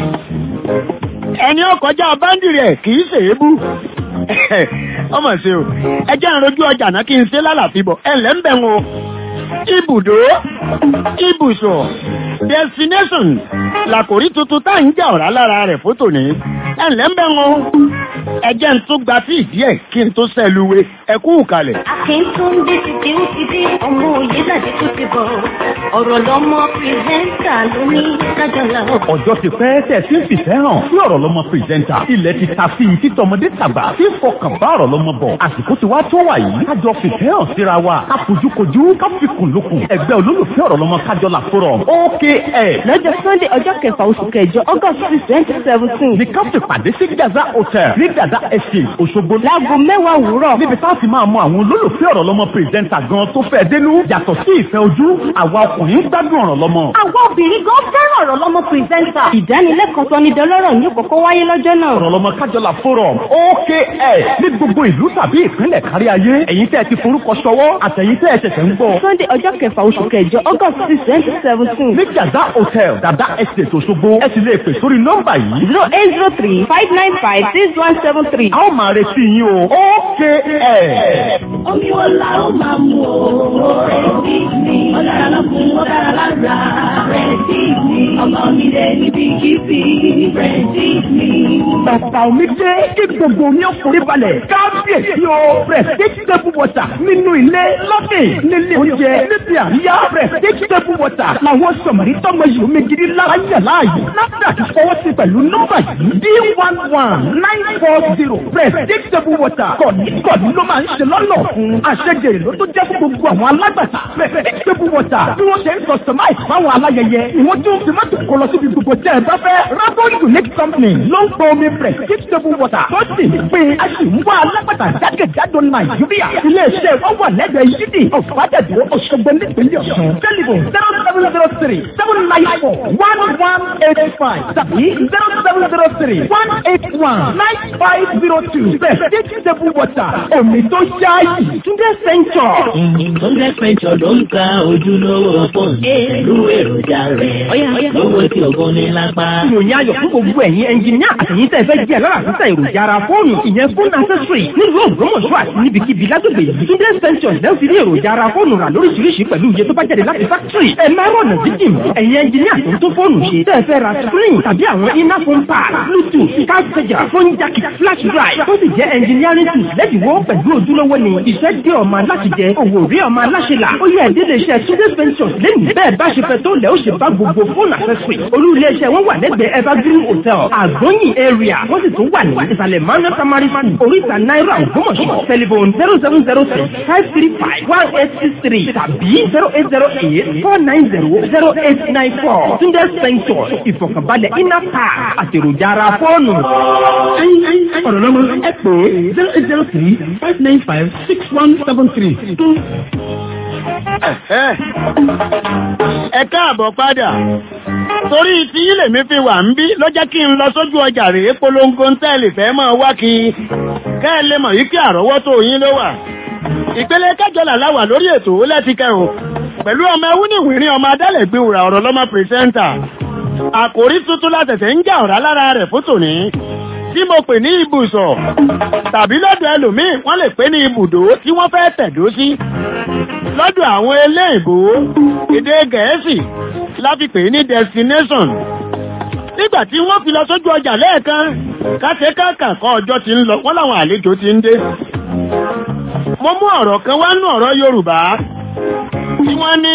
ẹni ó kọjá báńdìrì ẹ̀ kì í ṣèébú ọmọ ṣe o ẹ jẹ́ ìrojú ọjà náà kí n ṣe lálàfíbọ̀ ẹ ǹlẹ́ ń bẹ̀ wọn o ibùdó ibùsọ̀ destination làkòrí tuntun tá à ń jà ọ̀rá lára rẹ̀ fótò ní ẹ ǹlẹ́ ń bẹ̀ wọn o ẹ jẹ́ ń tún gba tí ìdí ẹ̀ kí n tó sẹ́luwe ẹ kú ìkàlẹ̀. Akíntúndé ti di ó ti dé ọmọ òye láti tún ti bọ̀. Ọ̀rọ̀ lọmọ pírẹ́sẹ̀ntà ló ní kájọlá. ọjọ́ ti pẹ́ tẹ̀ sí fìfẹ́ hàn sí ọ̀rọ̀ lọ́mọ pírẹsẹ́ńtà ilẹ̀ ti ta sí i títọmọdé tàgbà tí fọkàn bá ọ̀rọ̀ lọ́mọ bọ̀ àsìkò ti wá tó wà yìí kájọ fìfẹ́ hàn síra wa ká fojúkojú ká fikùn lukùn ẹgbẹ́ olólùfẹ́ ọ̀rọ̀ lọ́mọ kájọlá forum OKF lọ́jọ́ sunday ọjọ́ kẹfà oṣù kẹjọ august six twenty seventeen ní ká fi pàdé sí gaza hotel ní dada estate òṣogbo láago mẹ́wàá òwúrọ̀ níbi tá a ti máa mọ àwọn olólùfẹ́ ọ̀rọ̀ lọ́mọ pírẹsẹ́ńtà gan tó fẹ́ dénú yàtọ̀ sí ìfẹ́ ojú àwa ọkùnrin ń gbádùn ọ̀rọ̀ lọ́mọ. àwọn obìnrin gan fẹ́ràn ọ̀rọ̀ lọ́mọ pírẹsẹ́ńtà. ìdánilẹ́kọ̀ọ́ sọ ní dọlọ́rọ̀ ní kókó wáyé lọ́jọ́ náà. ọ̀rọ̀ lọ́mọ kájọlá forum OKF ní gbogbo ìlú tàbí ìpínlẹ̀ kárí ayé ẹ̀yin tẹ́ ẹ ti forúkọ ṣọwọ́ àtẹ̀yin tẹ́ ẹ ṣẹ̀ṣẹ̀ ń gbọ́. sunday ọjọ́ kẹfà oṣù kẹjọ august six twenty seventeen. ní dada hotel dada estate òṣogbo ẹ sì lè pè sórí nọ́mbà yìí. zero eight zero three five nine five six one seven three. a ó máa retí yín o OKF. Omi wo la ó máa mú o? Rẹ̀sí mi. Ó dára lọ́kùn, ó dára lára. Rẹ̀sí mi. Ọmọ mi lè níbi kíbi. Rẹ̀sí mi. Bàbá omi dé kí gbogbo omi ọkùnrin balẹ̀. Kábíyèsí o. Prestige table water nínú ilé lọ́kè nílé oúnjẹ níbi àríyá. Prestige table water làwọn sọ̀mọ̀rí tọ́mọ yìí omi gidi lára yẹ̀ láàyè. NAFDAC fọwọ́ sí pẹ̀lú nọ́mbà yìí. D one one nine four zero. Prestige table water kọ̀ọ̀ní kọ̀ọ̀ní ló máa ń ṣe lọ́nà fún. Àṣejèrè ló tó jẹ́ fún gbogbo àwọn alágbàtà. Prestige table water bí wọ́n ṣe ń customize fáwọn aláyẹyẹ. Ìwọ́n tún fi mọ́tò kọ lọ síbi gbogbo tẹ́ ẹ bá fẹ́. Rago Unique Company ló ń pọ omi Prestige table water. Tó sì ń pín a sì ń wá alágbàtà jákèjádò Nàìjíríà. Ilé-iṣẹ́ wọn wà lẹ́gbẹ̀ẹ́ yídì ọ̀fadàdé Òṣogbo nípínlẹ̀ Ọ̀ṣun. Tẹlifon zero seven zero three seven nine four one one eight five tàbí zero seven zero three one eight one nine five zero two. Prestige table water omi tó yáàyè. Túndé Central. Túndé Central ló ń ta ojúlówó fóònù pẹ̀lú èròjà rẹ̀. Lówó tí ògùn ní lápá. ìròyìn ayọ̀ fún gbogbo ẹ̀yin ẹnjìníà àtẹ̀yìn tẹ́ fẹ́ jẹ́ lára àtúntà èròjà ara fóònù ìyẹn fóònù accessory nílùú Ògbómọ̀ṣọ́ àti níbikíbi lágbègbè yìí Túndé Central lẹ́yìn fi rí èròjà ara fóònù rà lóríṣiríṣi pẹ̀lú iye tó bá jáde láti factory ẹ máa rọ̀nà jíjìn mọ́ ẹ̀yin ẹnjìníà tó ń tó fóònù ṣe tẹ́ fẹ́ ra screen tàbí àwọn iná phone pad bluetooth card charger phone jack flash drive tó sì jẹ́ engineering tools lẹ́dínwó pẹ̀lú ojúlówó ni iṣẹ́ dé ọmọ aláṣẹ jẹ òwò rí ọmọ aláṣẹ là ó yẹ ìdílé iṣẹ́ Túndé Ventures lẹ́nu bẹ́ẹ̀ bá ṣe fẹ́ tó lẹ́ ó ṣe bá gbogbo fóònù accessory olú ilé iṣẹ́ wọn wà lẹ́gbẹ̀ẹ́ evergreen hotel àgbóyìn area wọ́n sì tún wà ní ìsàlẹ̀ manu tamari school oríta náírà ògbómọ̀ṣọ́ telephone zero seven zero six five three five one eight six three tàbí zero eight zero eight four nine zero zero eight nine four Túndé Ventures ìfọ̀kànbalẹ̀ inner park àtèròjà ara fóònù. ọ̀rọ̀ lọ́mọ ẹ pè é zero eight zero three five nine five six one seven three. ẹ káàbọ̀ padà torí tí ilé mi fi wà ń bí ló jẹ́ kí n lọ sójú ọjà rèé polongo ń tẹ́lẹ̀ fẹ́ mọ́ wá kí kẹ́ ẹ lè mọ̀ yí kí àrọ́wọ́tó yín ló wà ìpele kẹjọlá láwà lórí ètò ó lẹ́tìkẹ́ o pẹ̀lú ọmọ ewúnìwìrín ọmọ adálẹ̀gbé wùrà ọ̀rọ̀ lọ́mọ pírẹsẹ́ńtà àkòrí tuntun látẹ̀tẹ̀ ń jà ọ̀rá lára rẹ̀ fún tòní tí mo pè ní ibùsọ̀ tàbí lọ́dọ̀ ẹlòmíì wọ́n lè pè ní ibùdó tí wọ́n fẹ́ tẹ̀dó sí lọ́dọ̀ àwọn eléèbó èdè gẹ̀ẹ́sì láfi pè ní destination nígbà tí wọ́n fi lọ sójú ọjà lẹ́ẹ̀kan káṣe káàkàn kọ́ ọjọ́ ti ń lọ wọ́n láwọn àlejò ti ń dé mo mú ọ̀rọ̀ kan wá nú ọ̀rọ̀ Yorùbá tí wọ́n ní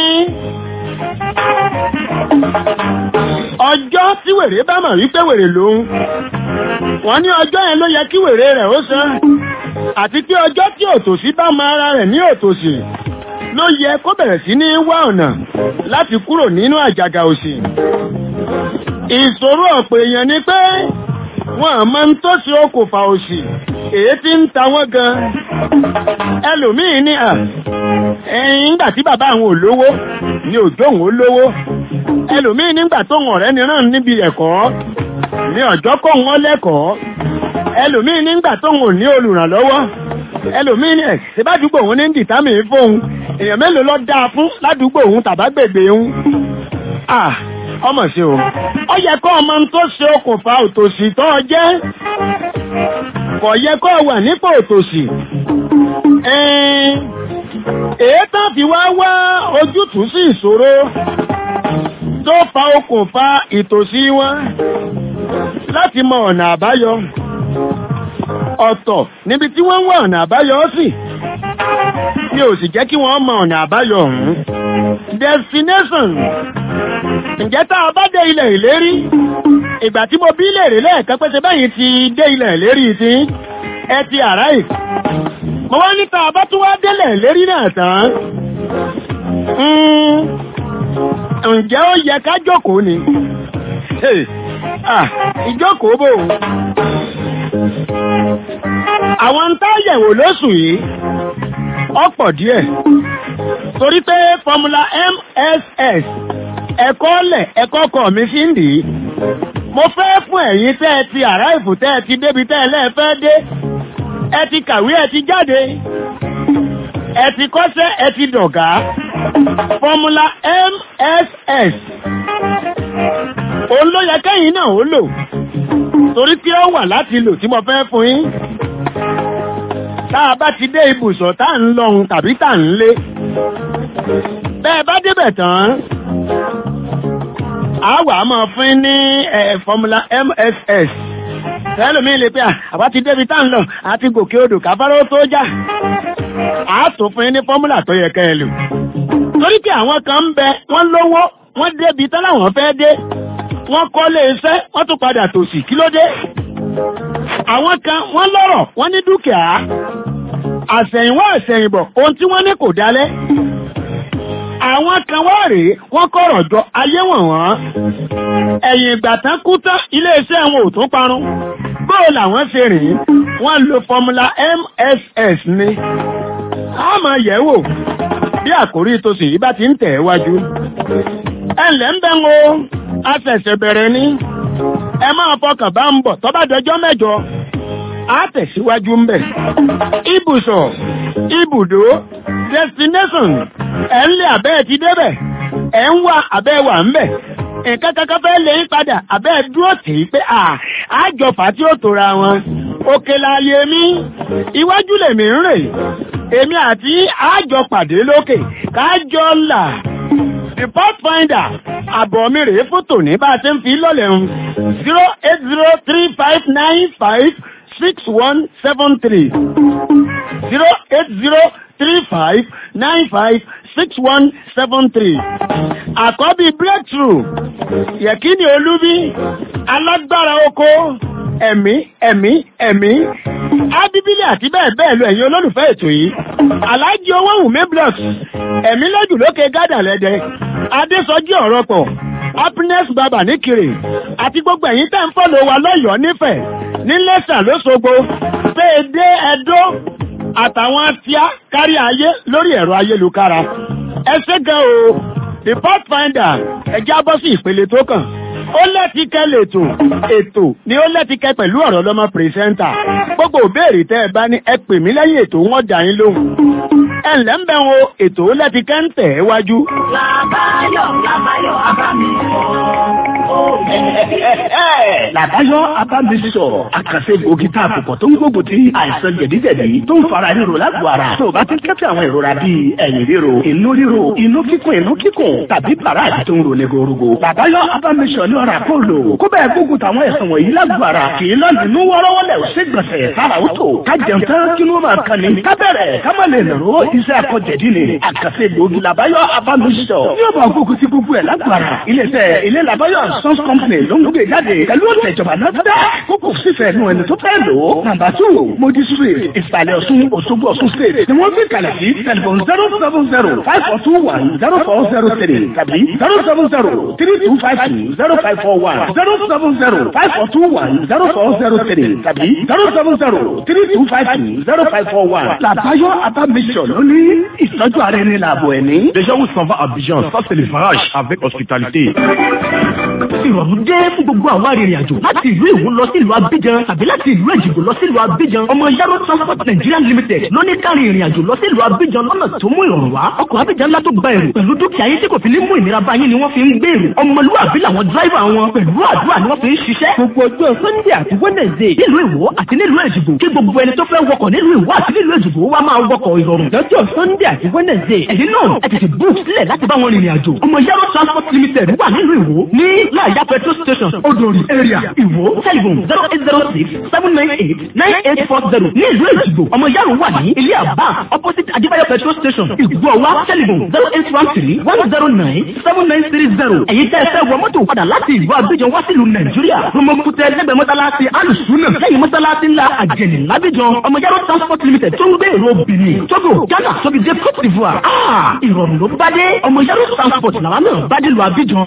ọjọ́ tí wèrè bá mọ̀ wípé wèrè lòun wọ́n ní ọjọ́ yẹn ló yẹ kí wèrè rẹ̀ ó san àti pé ọjọ́ tí òtòṣì bá mọ ara rẹ̀ ní òtòṣì ló yẹ kó bẹ̀rẹ̀ sí ní wá ọ̀nà láti kúrò nínú àjàgà òṣì ìṣòro ọ̀pọ̀ èèyàn ni pé wọ́n àmọ́ ń tó ṣe okùnfà òṣì èyí tí ń ta wọ́n gan ẹlòmíín ní à ẹ̀yìn nígbà tí bàbá àwọn olówó ni òjò òun olówó ẹlòmíín nígbà tó wọn ọ̀rẹ́ nìran níbi ẹ̀kọ́ ní ọjọ́ kó wọn lẹ́kọ̀ọ́ ẹlòmíín nígbà tó wọn ò ní olùrànlọ́wọ́ ẹlòmíín ní ẹ̀ ṣèbádùgbò wọn ní dìtámì fóun èèyàn mélòó lọ dáa fún ládùúgbò òun tàbágbègbè òun ah ọmọ sí o ó yẹ kó ọmọ tó ṣe okùnfà òtòṣì tó ọ jẹ́ kò yẹ kó wà nípò òtòṣì èé tán fi wá wá ojútùú sí ìṣòro tó fa okùnfà ìtòṣì wọn láti mọ ọ̀nà àbáyọ ọ̀tọ̀ níbi tí wọ́n ń wá ọ̀nà àbáyọ sí mi ò sì jẹ́ kí wọ́n mọ ọ̀nà àbáyọ ọ̀hún destination ǹjẹ́ tá a bá dé ilẹ̀ ìlérí ìgbà tí mo bí léèrè lẹ́ẹ̀kan pé ṣe bẹ́yìn ti dé ilẹ̀ ìlérí ti ẹ ti àráì mo wá ní tá a bá tún wá délẹ̀ ìlérí náà tán ǹjẹ́ ó yẹ ká jókòó ni ìjókòó bò àwọn ń tá yẹ̀wò lóṣù yìí ọ̀pọ̀ díẹ̀ torí pé fọmúlà mss ẹ̀kọ́ lẹ̀ ẹ̀kọ́ kọ̀ mi fi ń dì í mo fẹ́ fún ẹ̀yin tẹ́ ẹ ti àráìfù tẹ́ ẹ ti débi tẹ́ ẹ lẹ́ẹ̀fẹ́ dé ẹ ti kàwé ẹ ti jáde ẹ ti kọ́ṣẹ́ ẹ ti dọ̀gá fọmúlà mss òun ló yẹ kẹ́yìn náà ó lò torí pé ó wà láti lò tí mo fẹ́ fún yín tá a bá ti dé ibùsọ̀ tá à ń lọhun tàbí tá à ń lé bẹ́ẹ̀ bá débẹ̀ tán a wà máa fún ní fọmúlà mss ẹlòmí lè pé àbá ti débi tá ń lọ àti gòkè odò káfáró tó já a tó fún ní fọmúlà tó yẹ kẹ́ ẹ lò torí pé àwọn kan ń bẹ wọ́n lówó wọ́n débi tán láwọn fẹ́ dé wọ́n kọ́lé iṣẹ́ wọ́n tún padà tòsí kí ló dé àwọn kan wọ́n lọ́rọ̀ wọ́n ní dúkìá àṣẹ̀yìnwá àṣẹ̀yìnbọ̀ ohun tí wọ́n ní kò dálẹ́ àwọn kan wá rèé wọ́n kọ̀rọ̀ jọ ayé wọ̀n wọ́n ẹ̀yìn ìgbà tán kú tán iléeṣẹ́ wọn ò tún parun bóò làwọn ṣe rìn wọ́n lo fọmúlà mss ni a máa yẹ̀ wò bí àkórí tòsí yìí bá ti ń tẹ̀ wájú ẹ̀ǹlẹ́ ń bẹ́ ń o a ṣẹ̀ṣẹ̀ bẹ̀rẹ̀ ni ẹ máa fọkàn bá ń bọ̀ tó bá dọjọ́ mẹ́jọ a tẹ̀síwájú ń bẹ̀ ibùsọ̀ ibùdó destination ẹ̀ ń lé abẹ́ ti débẹ̀ ẹ̀ ń wá abẹ́ wà ń bẹ̀ nǹkan kankan fẹ́ lè ń padà abẹ́ dúró tì í pé àjọfà tí ó tora wọn òkè láàyè mi iwájú lèmi ń rè èmi àti àjọ pàdé lókè kájọ là the pathfinder àbọ̀ mi rèé fún tòní bá a ṣe ń fi lọ́lẹ̀ ń zero eight zero three five nine five six one seven three zero eight zero three five nine five six one seven three. Àkọ́bí breakthrough Yẹ̀kíní Olúbí alágbára oko ẹ̀mí ẹ̀mí ẹ̀mí ábíbílì àti bẹ́ẹ̀ bẹ́ẹ̀ lọ ẹ̀yin olólùfẹ́ ètò yìí. Aláàjì owó wùmí blocks ẹ̀mí lójú lókè gádà lẹ́dẹ Adésọjí ọ̀rọ̀ pọ̀ happiness baba níkiri àti gbogbo ẹ̀yin tẹ́ ń fọ́lọ̀ wa lọ́yọ̀ọ́ nífẹ̀ẹ́ ní lẹ́sà lóṣogbo péèdé ẹ̀dó àtàwọn tíá kárí ayé lórí ẹ̀rọ ayélukára. ẹ ṣé gan o the pathfinder ẹjẹ́ abọ́ sí ìpele tó kàn. ó lẹ́tìkẹ́ lètò ètò ni ó lẹ́tìkẹ́ pẹ̀lú ọ̀rọ̀ lọ́mọ pírẹsẹ́ńtà. gbogbo òbéèrè tẹ́ ẹ bá ní ẹ pè mí lẹ́yìn ètò wọn dà yín lóhùn. ẹ ǹlẹ́ ń bẹ̀ wo ètò ó lẹ́tìkẹ́ ń tẹ̀ ẹ́ wájú. Làbáyọ̀ Làbáyọ̀ Abámi Làbáyọ̀ Abámisọ̀ àkànṣe gbòógì tá a kò pọ̀ tó ń gbógun ti àìsàn jẹ̀díjẹ̀dí tó ń fara ríro lágbo ara. Tó o bá ti ń kẹ́fẹ́ àwọn ìrora bíi ẹ̀yìn ríro, inú ríro, inú kíkùn, inú kíkùn tàbí bàrà tó ń ro ní gorogo. Làbáyọ̀ Abámisọ̀ ní ọ̀rà kó lò. Kó bẹ́ẹ̀ gbógun táwọn ẹ̀sán wọ̀nyí lágbo ara. Kì í lọ nínú wọ́rọ́wọ́lẹ̀ ṣé gbọ̀nsẹ̀ sára ó tò. Ká jẹun tán kí ló máa kan ni. Ká bẹ̀rẹ̀ ká má lè nàró iṣẹ́ akọ̀jẹ̀dí ni. Àkànṣe gbòógì Làbáyọ̀ Abámisọ̀. Ní ọ̀bà gbógun ti gbogbo ẹ̀ lágbo ara. Ilé-iṣẹ́ ilé Làbáyọ̀ Sons Company ló ń gbé jáde pẹ̀lú ọ̀tẹ̀ ìjọba náà dá kókò sífẹ̀ẹ́ nù ẹni tó fẹ́ lò ó. nàmbà tù modi street ìsàlẹ̀ ọ̀ṣun òṣogbo ọ̀ṣun state ni wọ́n fi kalẹ̀ sí tẹlifon zero seven zero five four two one zero four zero three tàbí zero seven zero three two five two zero five four one zero seven zero five four two one zero four zero three tàbí zero seven zero three two five two zero five four one. làbáyọ abamisọ ló ní ìtọ́jú ara ẹni làbọ̀ ẹni. Déjà, on s'en va à Abidjan. Ça, c'est le farage avec hospitalité. ìrọ̀rùn dé fún gbogbo àwọn arìnrìn àjò láti ìlú Ìwó lọ sí ìlú Abidjan tàbí láti ìlú Èjìgbò lọ sí ìlú Abidjan ọmọ Yaro Transport Nigeria Limited ló ní kárí ìrìn àjò lọ sí ìlú Abidjan lọ́nà tó mú ìrọ̀rùn wá ọkọ̀ Abidjan ńlá tó gba èrò pẹ̀lú dúkìá yín tí kò fi ní mú ìnira bá yín ni wọ́n fi ń gbé èrò ọmọlúwàbí làwọn dráìvà wọn pẹ̀lú àdúrà ni wọ́n fi ń ṣiṣẹ́ gbogbo ọjọ́ Sunday àti Wednesday nílùú Ìwó àti nílùú Èjìgbò kí gbogbo ẹni tó fẹ́ wọkọ̀ nílùú Ìwó àti nílùú Èjìgbò wá máa wọkọ̀ ìrọ̀rùn lọ́jọ́ Sunday àti Wednesday ẹ̀yin náà ẹ tètè book sílẹ̀ láti bá wọn rìnrìn àjò ọmọ Yaro Transport Limited wà nílùú Ìwó ní láàyà petrol station Odòrì area Ìwó telephone zero eight zero six seven nine eight nine eight four zero ní ìlú Èjìgbò ọmọ Yaro wà ní ilé àbá opposite Adébáyọ̀ petrol station Ìgbọ̀wá telephone zero eight one three one zero nine seven nine three zero ẹ̀yin tẹ́ ẹ fẹ́ wọ mọ́tò padà láti ìlú Abidjan wá sílùú Nàìjíríà Romokutẹ lẹ́gbẹ̀ẹ́ mọ́sálásí alùsùnà lẹ́yìn mọ́sálásí ńlá àjẹnì lábíjan ọmọ Yaro Transport Limited tó ń gbé èrò Benin Togo Ghana tóbi dé Côte d'Ivoire ah ìrọ̀rùn ló bá dé ọmọ Yaro Transport làwọn náà bá dé lu Abidjan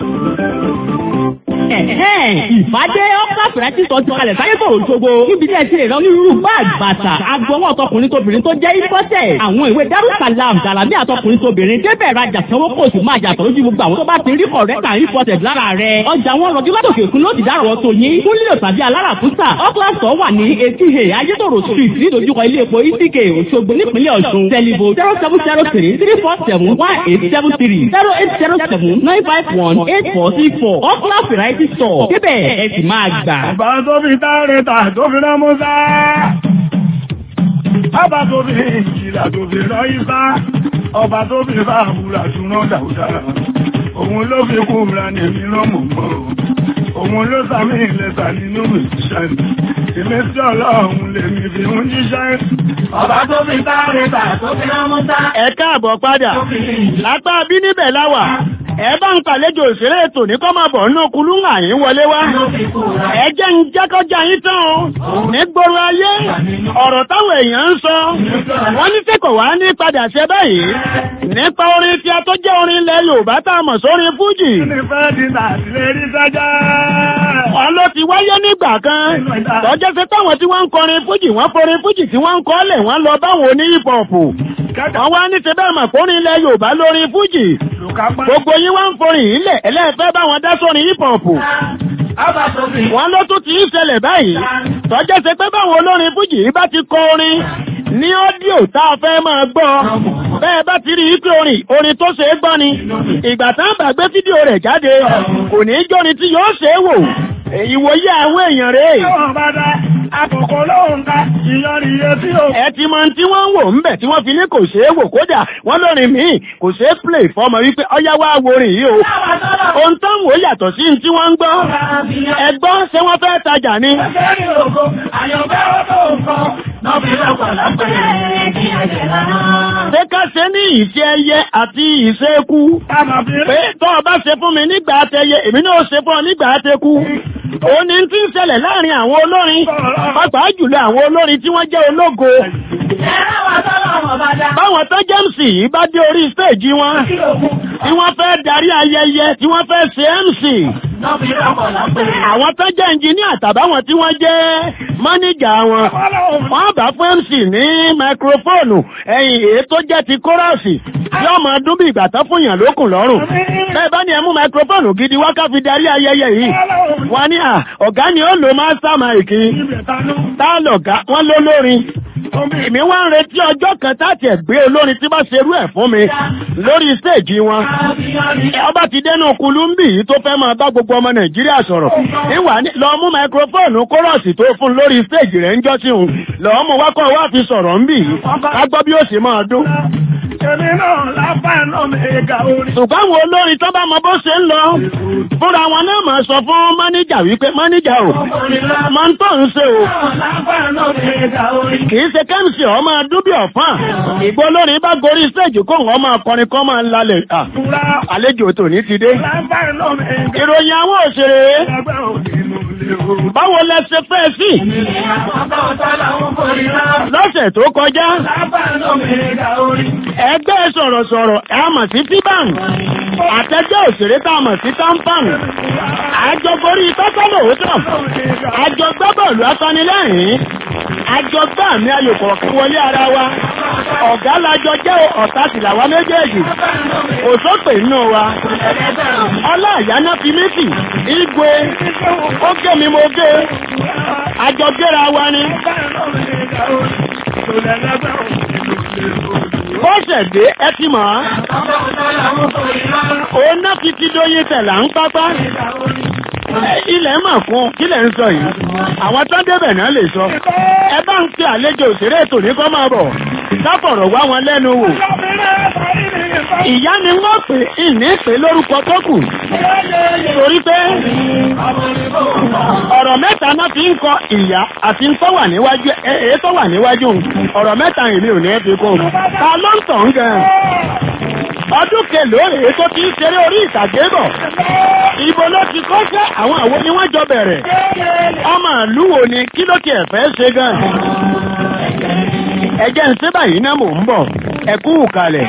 ìfàdé ọ́kà fìrẹ́tì sọ ti kalẹ̀ sáyé bòrò ṣogbo níbi tí ẹ ti lè rán onírúurú báàgì bàtà agbọwọ́ ọ̀tọkùnrin tóbìnrin tó jẹ́ ìfọ́tẹ̀ àwọn ìwé darussalam jalami àtọkùnrin tóbìnrin débẹ̀ rajà sanwó kò sì máa jà tọ́jú gbogbo àwọn tó bá ti rí kọ̀rẹ́tà ìfọ́tẹ̀ lára rẹ̀ ọjà wọn rọjú látòkè òkun ló ti dárọ̀ tó yín fún lílo tàbí alára fúsà ọ́kílàsọ̀ wà ní etí he ayétòrò street nídojúkọ ilé epo itk òṣogbo nípínlẹ̀ ọ̀ṣun tẹlifo zero seven zero three three four seven one eight seven three zero eight zero seven nine five one eight four six four ọ́kílà variety store débẹ̀ ẹ sì máa gbà. Ọba tó fi táre tà tó fi rán Mọ́sá. Ọba tó fi ìjìlá tó fi rán Ifá. Ọba tó fi fa àbúrà tó rán Dàúdà. Òun ló fi kú ra ní èmi rán mọ̀ mọ́. Òun ló sàmì ìlẹ́sà nínú ìṣẹ́. Ìmísí ọlọ́run lèmi fi ń jíṣẹ́. Ọba tó fi táre tà tó fi rán Mọ́sá. Ẹ káàbọ̀ padà. Lápá bí níbẹ̀ láwà ẹ bá ń pàlejò òṣèré ètò ní kọ́ máa bọ̀ nínú kulú ń àyín wọlé wá. ẹ jẹ́ ń jẹ́kọ́jà yín tán o. ní gbòòrò ayé ọ̀rọ̀ táwọn èèyàn ń sọ. wọ́n ní sẹ́kọ̀ wá ní padà ṣe báyìí. nípa orin tí a tó jẹ́ orin ilẹ̀ Yorùbá tá a mọ̀ sórin Fújì. wọ́n ló ti wáyé nígbà kan. tọ́jọ́ sí táwọn tí wọ́n ń kọrin Fújì wọ́n forin Fújì tí wọ́n ń kọ́ lẹ̀ wọ́n lọ báwọn oní hip hop. wọ́n wá ní ṣe bẹ́ẹ̀ mọ̀ kórin ilẹ̀ Yorùbá lórin Fújì gbogbo yín wá ń forin ilẹ̀ ẹlẹ́ẹ̀fẹ́ bá wọn dá sórin hip hop. wọ́n ló tún ti ń ṣẹlẹ̀ báyìí tọ́jọ́ ṣe pé báwọn olórin fújì yìí bá ti kọ orin ní ọ́díò tá a fẹ́ máa gbọ́ bẹ́ẹ̀ bá ti rí i pé orin orin tó ṣe é gbọ́ ni ìgbà tá a bá gbé fídíò rẹ̀ jáde kò ní í jórin tí yóò ṣe é wò ìwòye àwọn èèyàn rèé. Àkókò lóhùn ká ìyọrí iye tí ó. Ẹ ti mọ tí wọ́n ń wò ń bẹ̀ tí wọ́n fi ní kò ṣeé wò kódà wọ́n lórin míì kò ṣeé play fọmọ wípé ọyá wá worin yìí o. Ohun tó ń wò yàtọ̀ sí tí wọ́n ń gbọ́. Ẹ gbọ́ ṣé wọ́n fẹ́ tajà ni. Ṣé ká ṣe ní ìṣe ẹyẹ àti ìṣe eku? Pé tọ́ ọ bá ṣe fún mi nígbà àtẹyẹ, èmi náà ṣe fún ọ nígbà àtẹkù. Ó ní tí ń ṣẹlẹ̀ láàrin àwọn olórin, pàápàá jùlọ àwọn olórin tí wọ́n jẹ́ ológo. Báwọn tó jẹ́ MC yìí bá dé orí stéèjì wọn, tí wọ́n fẹ́ darí ayẹyẹ, tí wọ́n fẹ́ ṣe MC. Àwọn tó jẹ́ ẹnjìníà tàbáwọn tí wọ́n jẹ́ mánéjà wọn, wọ́n bá fún MC ní máikrófóònù ẹ̀yìn èyí tó jẹ́ ti kóràsì yóò máa dún bí ìgbà tán fún yàn lókùn lọ́rùn. Bẹ́ẹ̀ bá ní ẹ mú máikrófóònù gidi wá ká fi darí ayẹyẹ yìí. Wọ́n ní à ọ̀gá ni ó lo mástá máìkì. Tá lọ̀gá wọ́n ló lórin. Èmi wá ń retí ọjọ́ kan táti ẹ̀ gbé olórin tí bá ṣerú ẹ̀ fún mi lórí stéèjì wọn. Ọba ti dénú kulúmbì yìí tó fẹ́ máa bá gbogbo ọmọ Nàìjíríà sọ̀rọ̀. Ìwà lọ mú máikrófóònù kórọ̀sì tó fún lórí stéèjì rẹ̀ ń jọ́sí òun. Lọ́ọ́ mú wákọ̀ wá fi sọ̀rọ̀ ń bì yìí. Ká gbọ́ bí ó sì máa dún. Èmi náà lábá náà mẹ́ga orí. Ṣùgbọ́n àwọn olórin tó bá mọ bó ṣe ń lọ. Fúnra wọn náà máa sọ fún máníjà wípé máníjà o. Máa ń tọ̀ ń ṣe o. Kì í ṣe kẹ́mìsì ọ̀ máa dún bí ọ̀fàn. Ìgbó olórin bá gorí stéèjì kó wọn máa kọrin kọ́ máa ń lalẹ̀. Àlejò tòní ti dé. Ìròyìn àwọn òṣèré. Báwo lẹ ṣe fẹ́ sí? Lọ́sẹ̀ tó kọjá. Ẹgbẹ́ sọ̀rọ̀sọ̀rọ̀ ẹ mọ̀ sí Fíbàn. Àtẹ́jẹ́ òṣèré tá a mọ̀ sí Tampan. Àjọgorí tọ́tọ́ lòótọ́. Àjọgbá bọ̀ọ̀lù apanilẹ́rìn. Àjọgbá àmì ayò kọ̀ọ̀kan wọlé ara wa. Ọ̀gá lajọ jẹ́ ọ̀tá sì làwa méjèèjì. kò sópè nínú wa ọlá àyáná fi méjì igwe ó gé mi mo gé àjọ géra wa ni ó ṣẹ̀dé ẹ ti mọ̀ ọ́ òun náà fi ti dóyin tẹ̀lá ń pápá ilẹ̀ mà fún kílẹ̀ ń sọ yìí àwọn tó débẹ̀ náà lè sọ ẹ bá ń pe àlejò òṣèré ètò ní kọ́ máa bọ̀ sáfọ̀rọ̀ wá wọn lẹ́nu wò ìyá ni wọ́n pè ìní pè lórúkọ tó kù torí pé ọ̀rọ̀ mẹ́ta náà fi ń kọ ìyá àti ń tọ́wà níwájú èé tọ́wà níwájú ọ̀rọ̀ mẹ́ta èmi ò ní fi kún ta ló ń tàn gan ọdún kelòó rèé tó ti ń ṣeré orí ìtàgé bọ̀ ibo ló ti kọ́ṣẹ́ àwọn àwo ni wọ́n jọ bẹ̀rẹ̀ ọmọ ìlú wo ni kí ló ti ẹ̀fẹ́ ṣe gan ẹjẹ́ ń ṣe báyìí náà mò ń bọ̀ ẹ̀kú kalẹ̀.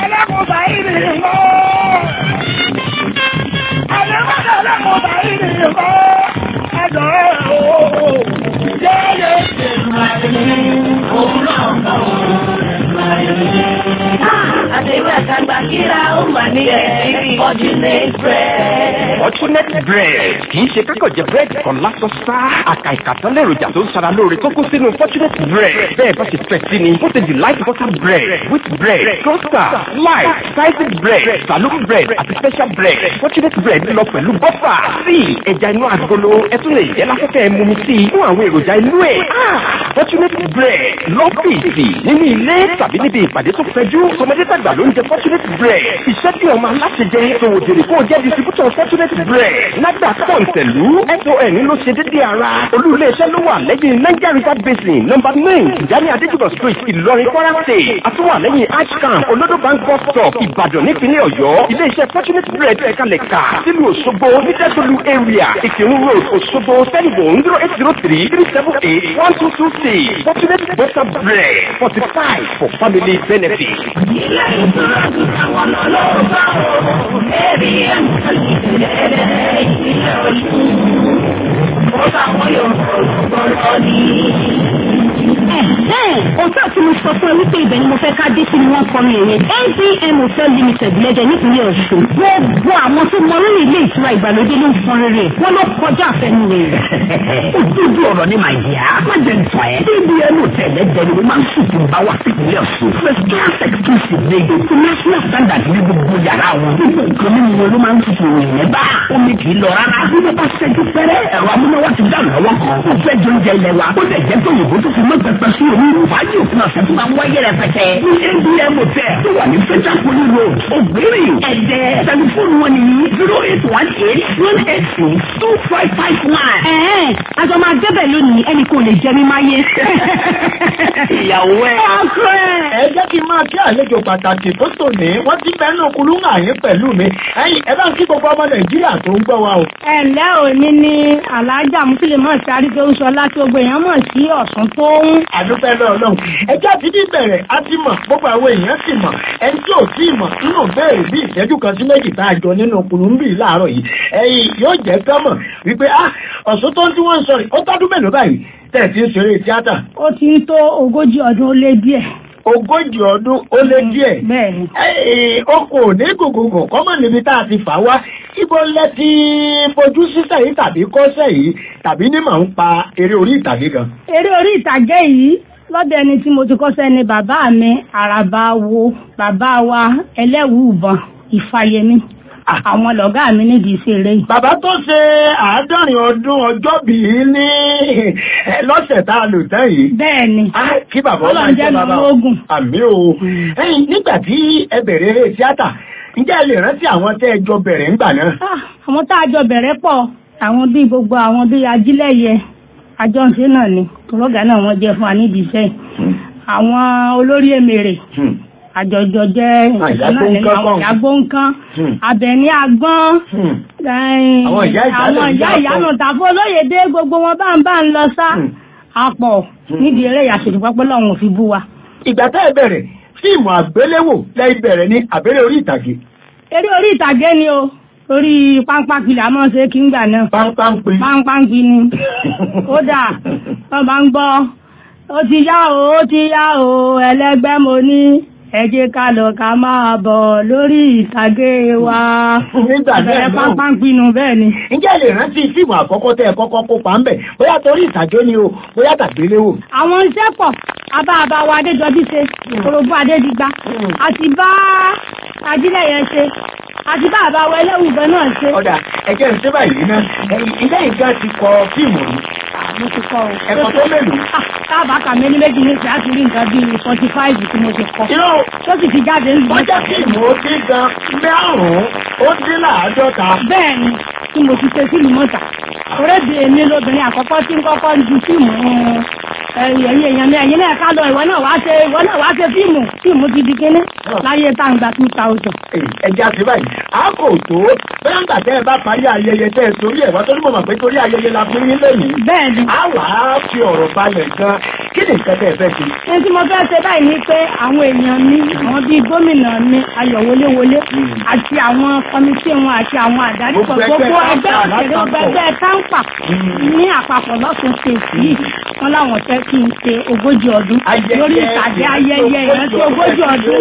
Àtẹ̀wé àtàgbà kíra ó mà ní ẹ̀ Fortunate bread. Fortunate bread kì í ṣe kákọ̀ jẹ búrẹ́dì kan lásán sá. Àkà ìkàtán lèròjà tó ń sara lóore tó kún sínú Fortunate bread. Bẹ́ẹ̀ bá ṣe fẹ́ sí ni, ó ti delight butter bread, wheat bread, toaster, slice, sliced bread, saloon bread àti special bread. Fortunate bread lọ pẹ̀lú bọ́fà, sí ẹja inú agolo, ẹ tún lè jẹ́ láfẹ́fẹ́ mumi sí i fún àwọn èròjà inú ẹ̀. Fortunate bread lọ́fíìsì nínú ilé tàbí níbi ìpàdé tó fẹjú. Tọmọdé tàgbà ló ń jẹ Fortunate bread. Iṣẹ́ bí ọmọ aláṣẹ jẹ tòwò jèrè kó o jẹ́ distributor Fortunate bread. Nágbà pọ̀ǹtẹ̀lú SON ló ṣe dédé ara. Olú ilé-iṣẹ́ ló wà lẹ́yìn Niger River Basin nọ́mbà nine Ìjáni Adéjúbọ̀ street Ìlọrin Kwara State. Àtúwà lẹ́yìn Ashcamp Olodo Bank bus stop Ìbàdàn nípínlẹ̀ Ọ̀yọ́. Ilé-iṣẹ́ Fortunate bread ẹ̀kalẹ̀ kà sílùú Òṣogbo Nídẹ́sọ̀lù area Ìkírun road Òṣogbo Telephone zero eight zero three three seven eight one two two six Fortunate butter bread forty five for family benefit. Ilé ìtura ti àwọn ọlọ́ọ̀bá o, ẹ̀rí ẹ̀ ń tẹ̀lé ìpínlẹ̀ ìpínlẹ̀ Ọ̀ṣun. Ó táwọn yóò gbọ́dọ̀ ní. Òótọ́ tí mo sọ fún ẹ wípé ibẹ̀ ni mo fẹ́ ká dé sí ni wọ́n kọ́ mi yẹn. ABM Hotel Limited lẹ́jẹ̀ nípínlẹ̀ Ọ̀ṣun. Gbogbo àwọn tó mọ rírì ilé ìtura ìgbàlódé ló ń fọn rere. Wọ́n ló kọjá àfẹnu rẹ̀. Òdodo ọ̀rọ̀ ni màá yá. Má jẹ́ nǹkan ẹ̀. ABM Hotel lẹ́jẹ̀ ni mo máa ń sùn fún bá wá sí ìpínlẹ̀ Ọ̀ṣun. First class exclusive ní international standard ní gbogbo yàrá wọn. Gbogbo nǹkan mímu wọn ló máa ń tutù ìrìn bá. Omi kì í lọ rárá. Bí wọ́n bá ṣẹ́jú fẹ́rẹ́, ẹ̀rọ amúnáwá ti dá lọ́wọ́ kan. Ó fẹ́ jẹ oúnjẹ ilẹ̀ wa. Ó lè jẹ́ tó yòókù tó fi mọ́ pẹpẹ sí omi. Fàájì òfin ọ̀sẹ̀ tó máa ń wáyé rẹpẹtẹ. Ní ABM Hotel tó wà ní Fẹ́jà Poli Road, Ògbérì, Ẹ̀dẹ́. Tẹlifóònù wọn ni zero eight one eight one eight six two five five one. Ẹ̀ẹ́ àjọ máa débẹ̀ lónìí ẹnì kò lè jẹ mí máyé. Ìyàwó ẹ̀. Ọkọ ẹ̀. ẹ jẹ́ kí n máa kí àlejò pàtàkì tó tòní wọ́n ti bẹ́ẹ̀ kulú ń àyín pẹ̀lú mi ẹ̀yin ẹ bá ń kí gbogbo ọmọ nàìjíríà tó ń gbọ́ wa o. ẹ̀lẹ́ òní ni alájà mùsùlùmọ́ sáré tó ń sọ láti gbogbo èèyàn mọ̀ sí ọ̀sán tó ń. àdúpẹ́ náà lọ́hùn ẹjẹ́ àti bí bẹ̀rẹ̀ á ti mọ̀ gbogbo àwọn èèyàn sì mọ̀ ẹni tí ò tí ì mọ̀ nínú béèrè bí ìṣẹ́jú kan sí méjì tá a jọ nínú kùnúmbì láàárọ̀ yìí ẹ̀yin yóò jẹ́ kọ́mọ̀ wípé ah ọ̀sán tó ń tí wọ́n ń sọ rẹ̀ ó tọ́dún mélòó báyìí tẹ̀ tí ń ṣeré tíátà. ó ti ń tó ogójì ọdún ó lé díẹ̀. ogójì ọdún ó lé díẹ̀. bẹ́ẹ̀ni. ó kò ní gògògò kọ́mọ̀ níbi tá a ti fà wá ibo lẹ ti fojú sísẹ̀ yìí tàbí kọ́sẹ̀ yìí tàbí ní màá ń pa eré orí ìtàgé gan. eré orí ìtàgé yìí lọ́dọ̀ ẹni tí mo ti kọ́sẹ́ ni bàbá mi àràbà wo bàbá wa ẹlẹ́wùú ìbọn ìfàyẹmí àwọn lọ̀gá mi nídìí ìṣeré yìí. bàbá tó ṣe àádọ́rin ọdún ọjọ́ bíi ní lọ́sẹ̀ tá a lò tán yìí. bẹ́ẹ̀ni. kí bàbá ọmọ Ọlọ́run jẹ́ mi lógún. àmì o. ẹ̀yin nígbà tí ẹ bẹ̀rẹ̀ eré tíátà ǹjẹ́ ẹ lè rántí àwọn tẹ́ ẹ jọ bẹ̀rẹ̀ ńgbà náà. àwọn tá a jọ bẹ̀rẹ̀ pọ̀ àwọn bíi gbogbo àwọn bíi ajílẹ̀yẹ àjọǹṣe náà ni tòlọ́gà náà wọ́n jẹ́ fún wa nídìí iṣẹ́ yìí. àwọn olórí èmèrè àjọjọ jẹ́ ìyàgbó nǹkan abẹ̀ní agbọ́n Àwọn ìyá ìyá àwọn lè ìyá yàtọ̀. ìyanu tàfó olóyèdè gbogbo wọn bá ń bá ń lọ sá àpọ̀ nídìí eré ìyàsòdì pápẹ́ lọ́wọ́n fi bú wa. ìgbà tẹ́ ẹ bẹ̀rẹ̀ fíìmù àgbéléwò lẹ́yìn bẹ̀rẹ̀ ní àbẹ̀rẹ̀ orí ìtàgé. eré orí ìtàgé ni o orí páńpápì là máa ń ṣe kí ń gbà náà. páńpápì. páńpápì ni kódà wọn bá ń gbọ́ ó ti yá o ó ti yá o ẹlẹgbẹ́ mo ní ẹ jẹ́ ká lọ ká máa bọ̀ lórí ìtàgé wa. Nígbà náà Bẹ̀rẹ̀ náà. pápá ń pinnu bẹ́ẹ̀ ni. ǹjẹ́ ẹ lè rántí fíìmù àkọ́kọ́ tẹ́ ẹ kọ́kọ́ kópa ńbẹ̀ bóyá torí ìtàgé ni o bóyá tàgbéléwò. àwọn iṣẹ́ pọ̀ abá abá wa adéjọbí ṣe korobó adédigba àti bá ajílẹ̀yẹ ṣe àti bá àbá wa ẹlẹ́wùgbẹ́ náà ṣe. ọ̀dà ẹ̀jẹ̀ ń ṣe báyìí ná ilé ìgbà ti kọ fíìmù rí. mo ti kọ o. ẹ̀kọ́ tó mélòó. táàbà kà méjì méjì ní ìṣẹ́ àti rí nǹkan bíi forty five tí mo ti kọ. irọ́ tó sì ti jáde ń wọ́n jẹ́ fíìmù ó dín gan márùn-ún ó dín láàádọ́ta. bẹ́ẹ̀ ni tí mo ti ṣe fíìmù mọ́ta orédè èmi lobìnrin àkọ́kọ́ tí ń kọ́kọ́ ju fíìmù ẹ̀yìn èèyàn mi ẹ̀yìn náà ká lọ ìwọ náà wá ṣe ìwọ náà wá ṣe fíìmù fíìmù ti di kíní láyé táǹgbà two thousand. ẹja sí báyìí a kò tó bẹ́ẹ̀ ń gbà tẹ́ ẹ bá parí ayẹyẹ tẹ́ ẹ torí ẹ̀ wá torí mo mọ̀ pé torí ayẹyẹ la fún yín lẹ́yìn. bẹ́ẹ̀ni. a wà á fi ọ̀rọ̀ balẹ̀ gan kí ni nǹkan tẹ́ ẹ fẹ́ ṣe. ní tí mo fẹ́ ṣe báyìí ni pé àwọn èèyàn mi àwọn bíi gómìnà mi ayọ̀ wọléwọlé àti àwọn kọmitì wọn àti àwọn àdáni pọ̀ gbogbo ẹgbẹ́ òṣèré gbogbo ẹgbẹ́ káńpà ní àpapọ̀ lọ́sùn ṣèṣì yìí wọn láwọn fẹ́ kí n ṣe ogójì ọdún lórí ìtàgé ayẹyẹ ìrántí ogójì ọdún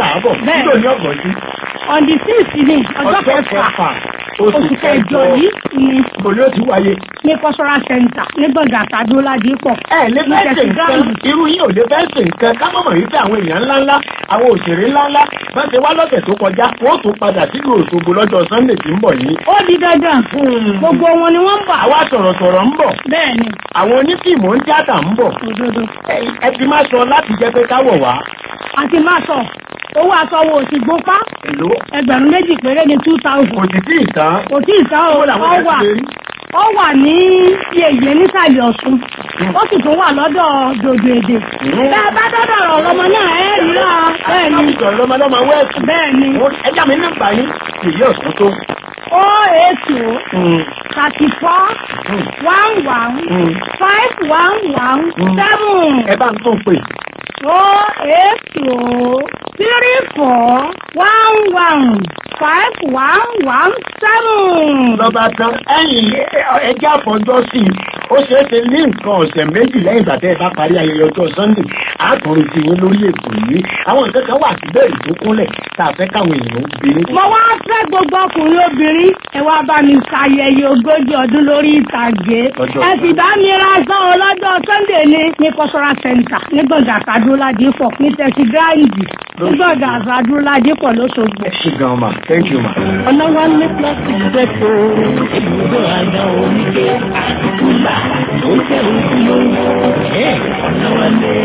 bẹ́ẹ̀ on the sixth ni ọjọ́ kẹfà oṣù kẹjọ yìí ni Bòlí ó ti wáyé. ní cultural center ní gbọ̀ngàn àtàdó ládìpọ̀. ẹ lè fẹ́ ṣe nǹkan irú yín ò lè fẹ́ ṣe nǹkan ká mọ̀mọ̀ yìí fẹ́ àwọn èèyàn ńláńlá àwọn òṣèré ńláńlá bá ṣe wá lọ́sẹ̀ tó kọjá wọ́n tún padà sílùú Òṣogbo lọ́jọ́ Sunday tí ń bọ̀ yìí. ó di dandan gbogbo wọn ni wọ́n ń bọ̀. àwa sọ̀rọ̀sọ̀rọ̀ ń bọ̀. bẹ́ẹ̀ni. àwọn onífíìmù ń tíátà ń bọ̀. òdodo. ẹ ti máa sọ láti jẹ́ pé káwọ̀ wá. àti máa sọ owó aṣọ wo òsì gbópá èlò. ẹgbẹ̀rún méjì péré ní two thousand. kò sì tí ì tán. kò tí ì tán o Owó làwọn ó yẹn wà ti lè rí. ó wà ní yèyé nísàlẹ̀ Ọ̀ṣun ó sì tún wà lọ́dọ̀ dòdò èdè. bẹ́ẹ̀ bá dọ́dọ̀ ọ̀rọ̀ ọlọ́mọ náà ẹ̀ rí rà bẹ́ẹ̀ ni. Ìjọ̀rọ̀ lọ́mọdọ́mọ wẹ́ẹ̀sì. bẹ́ẹ̀ ni. Ẹja mi nígbà yín èyí ọ̀sán tó. ó ètò thirty four one one five one one seven. Ẹ bá ń tún pè. ó ètò three four one one five one one seven. Lọ́ba tán ẹ̀yìn ẹjẹ́ àfọjọ́ sí i. Ó ṣeé ṣe ní nǹkan ọ̀sẹ̀ méjì lẹ́yìn ìgbà tẹ́ ẹ bá parí ayẹyẹ ọjọ́ Sunday. Àtúnrin ti yín lórí ètò yìí. Àwọn nǹkan kan wà síbẹ̀ ìdókúnlẹ̀ tá a fẹ́ káwọn èèyàn bí. mo wá fẹ́ gbogbo ọkùnrin obìnrin ẹ wá bá mi ṣayẹyẹ ogójì ọdún lórí ìtàgé Ọjọ́ ẹ sì bá mi ra aṣọ ọlọ́jọ́ Sunday ní ní cultural center ní gbọ̀ngàn àtàdúróládìpọ̀ ní tẹ̀sí gíráǹdì ní gbọ̀ngàn àtàdúróládìpọ̀ lọ́sọ̀gbọ̀. Ṣé gan ma? Thank you ma. ọlọ́wọ́ ní plastic depo ibùdó àgbà oníke àtúntà tó tẹ̀ ojúlówó ọlọ́wọ́ ní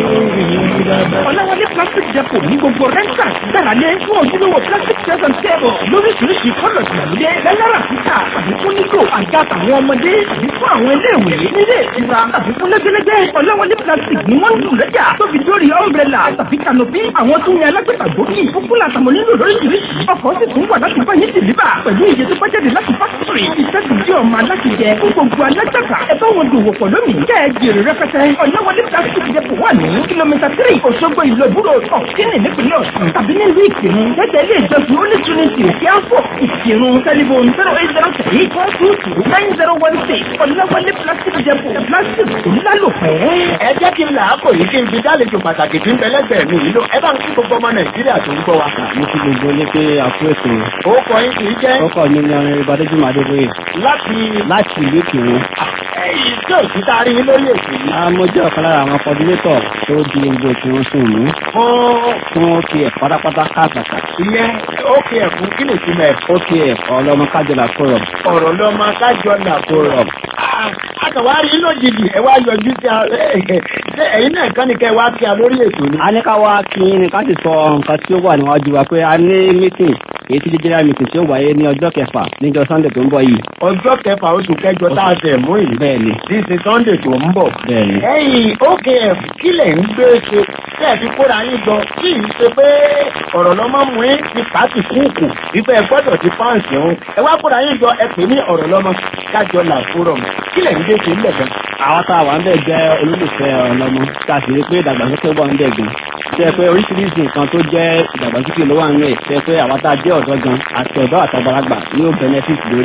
Ọláwọlé plastic depot ní gbogbo rẹ́ńtà gbàrálé fún ojúlówó plastic chairs and table lóríṣiríṣi kọ́lọ̀ ìgbàlódé lẹ́lẹ́rà títà tàbí fún nígò àga tàwọn ọmọdé tàbí fún àwọn iléèwé nílé ìtura tàbí fún lẹ́gbẹ́lẹ́gbẹ́ Ọláwọlé plastic ní wọ́n ń dùn lẹ́jà tó fi dórí umbrella tàbí canopy àwọn tó ń yan alágbèta gbòógì fúnfún àtàwọn onílò lóríṣiríṣi ọkọ̀ sì tún wà láti báyìí dìlíbà pẹ̀lú iye tó bá jáde láti fásitì iṣẹ́ sì jẹ́ ọmọ aláṣẹ jẹ fún gbogbo alágbàtà ẹ bá wọn dòwò pọ̀ lónìí kẹ́ ẹ jèrè rẹpẹtẹ Ọláwọlé plastic depot wà ní kìlómítà tírì Òṣogbo ìlú ìbúrò ọ̀kínì nípínlẹ̀ Ọ̀ṣun tàbí nílùú Ìkìrun gẹ́gẹ́ ilé ìjọsìn Holy Trinity òkè àfọ̀ Ìkìrun tẹlifon zero eight zero three four two two nine zero one six Ọláwọlé plastic depot plastic kò ní lálòpẹ́. Ẹ jẹ́ kí n là á kò yìí kí n fi dálejò pàtàkì tí ń bẹ lẹ́gbẹ̀ẹ́ mi yìí ló. Ẹ bá ń kí gbogbo ọmọ Nàìjíríà tó ń gbọ́ wa. mo ti gbogbo ní pé àpò ètò Ó kọ yín kì í jẹ́ ọkọ mi ní ọrin ìbádẹ́jùmọ̀ adébóyè láti láti ìlú ìkìrun. ẹ̀yìn tí ò sí tá a rí yín lórí ètò yìí. a mo jẹ́ ọ̀kan lára àwọn coordinator tó di gbogbo ìkìrun sùn mú Fún fún OPF pátápátá káàkàtà ìyẹn ó kí ẹ̀ fún kí lè ti mẹ́ OPF ọlọ́mọ kájọlá forum ọ̀rọ̀ lọ́mọ kájọ là forum Àkàwárí lójijì ẹ wá yọjú sí a ṣé ẹ̀yin náà kán ní kẹ́ wá kí a lórí ètò ni. a ní ká wá kí ni ká sì sọ nǹkan tí ó wà níwájú wa pé a ní meeting èyí tí jíjẹ́rẹ́ meeting tí ó wáyé ní ọjọ́ kẹfà níjọ́ Sunday tó ń bọ̀ yìí. Ọjọ́ kẹfà oṣù kẹjọ tá a tẹ̀ mú yìí. bẹ́ẹ̀ni Tí ṣe Sunday tó ń bọ̀. bẹ́ẹ̀ni. Ẹ̀yin OKF kí lẹ̀ ń gbé ṣe tẹ́ ẹ̀ fi kóra yín jọ kí ì ṣe pé ọ̀rọ̀ lọ́mọ mú yín ti pàtì kúùkù wípé ẹ gbọ́dọ̀ ti fáǹsì ọ̀hún. Ẹ wá kóra yín jọ ẹ pè ní ọ̀rọ̀ lọ́mọ kájọ là fúrọ̀m. Kí lẹ̀ ń gbé ṣe ńlẹ̀ gan? àwọn tá a wà ń bẹ̀ jẹ́ olólùfẹ́ ọlọ́mọ tá a sì rí pé ìdàgbàsókè wà ń bẹ̀ gan tẹ́ pé oríṣiríṣi nǹkan tó jẹ́ ìdàgbàsókè ló wà ń rẹ̀ tẹ́ pé àwọn tá a jẹ́ ọ̀dọ́ gan àti ọ̀dọ́ àtàgbàlagbà ní ó benefit lórí ẹ̀.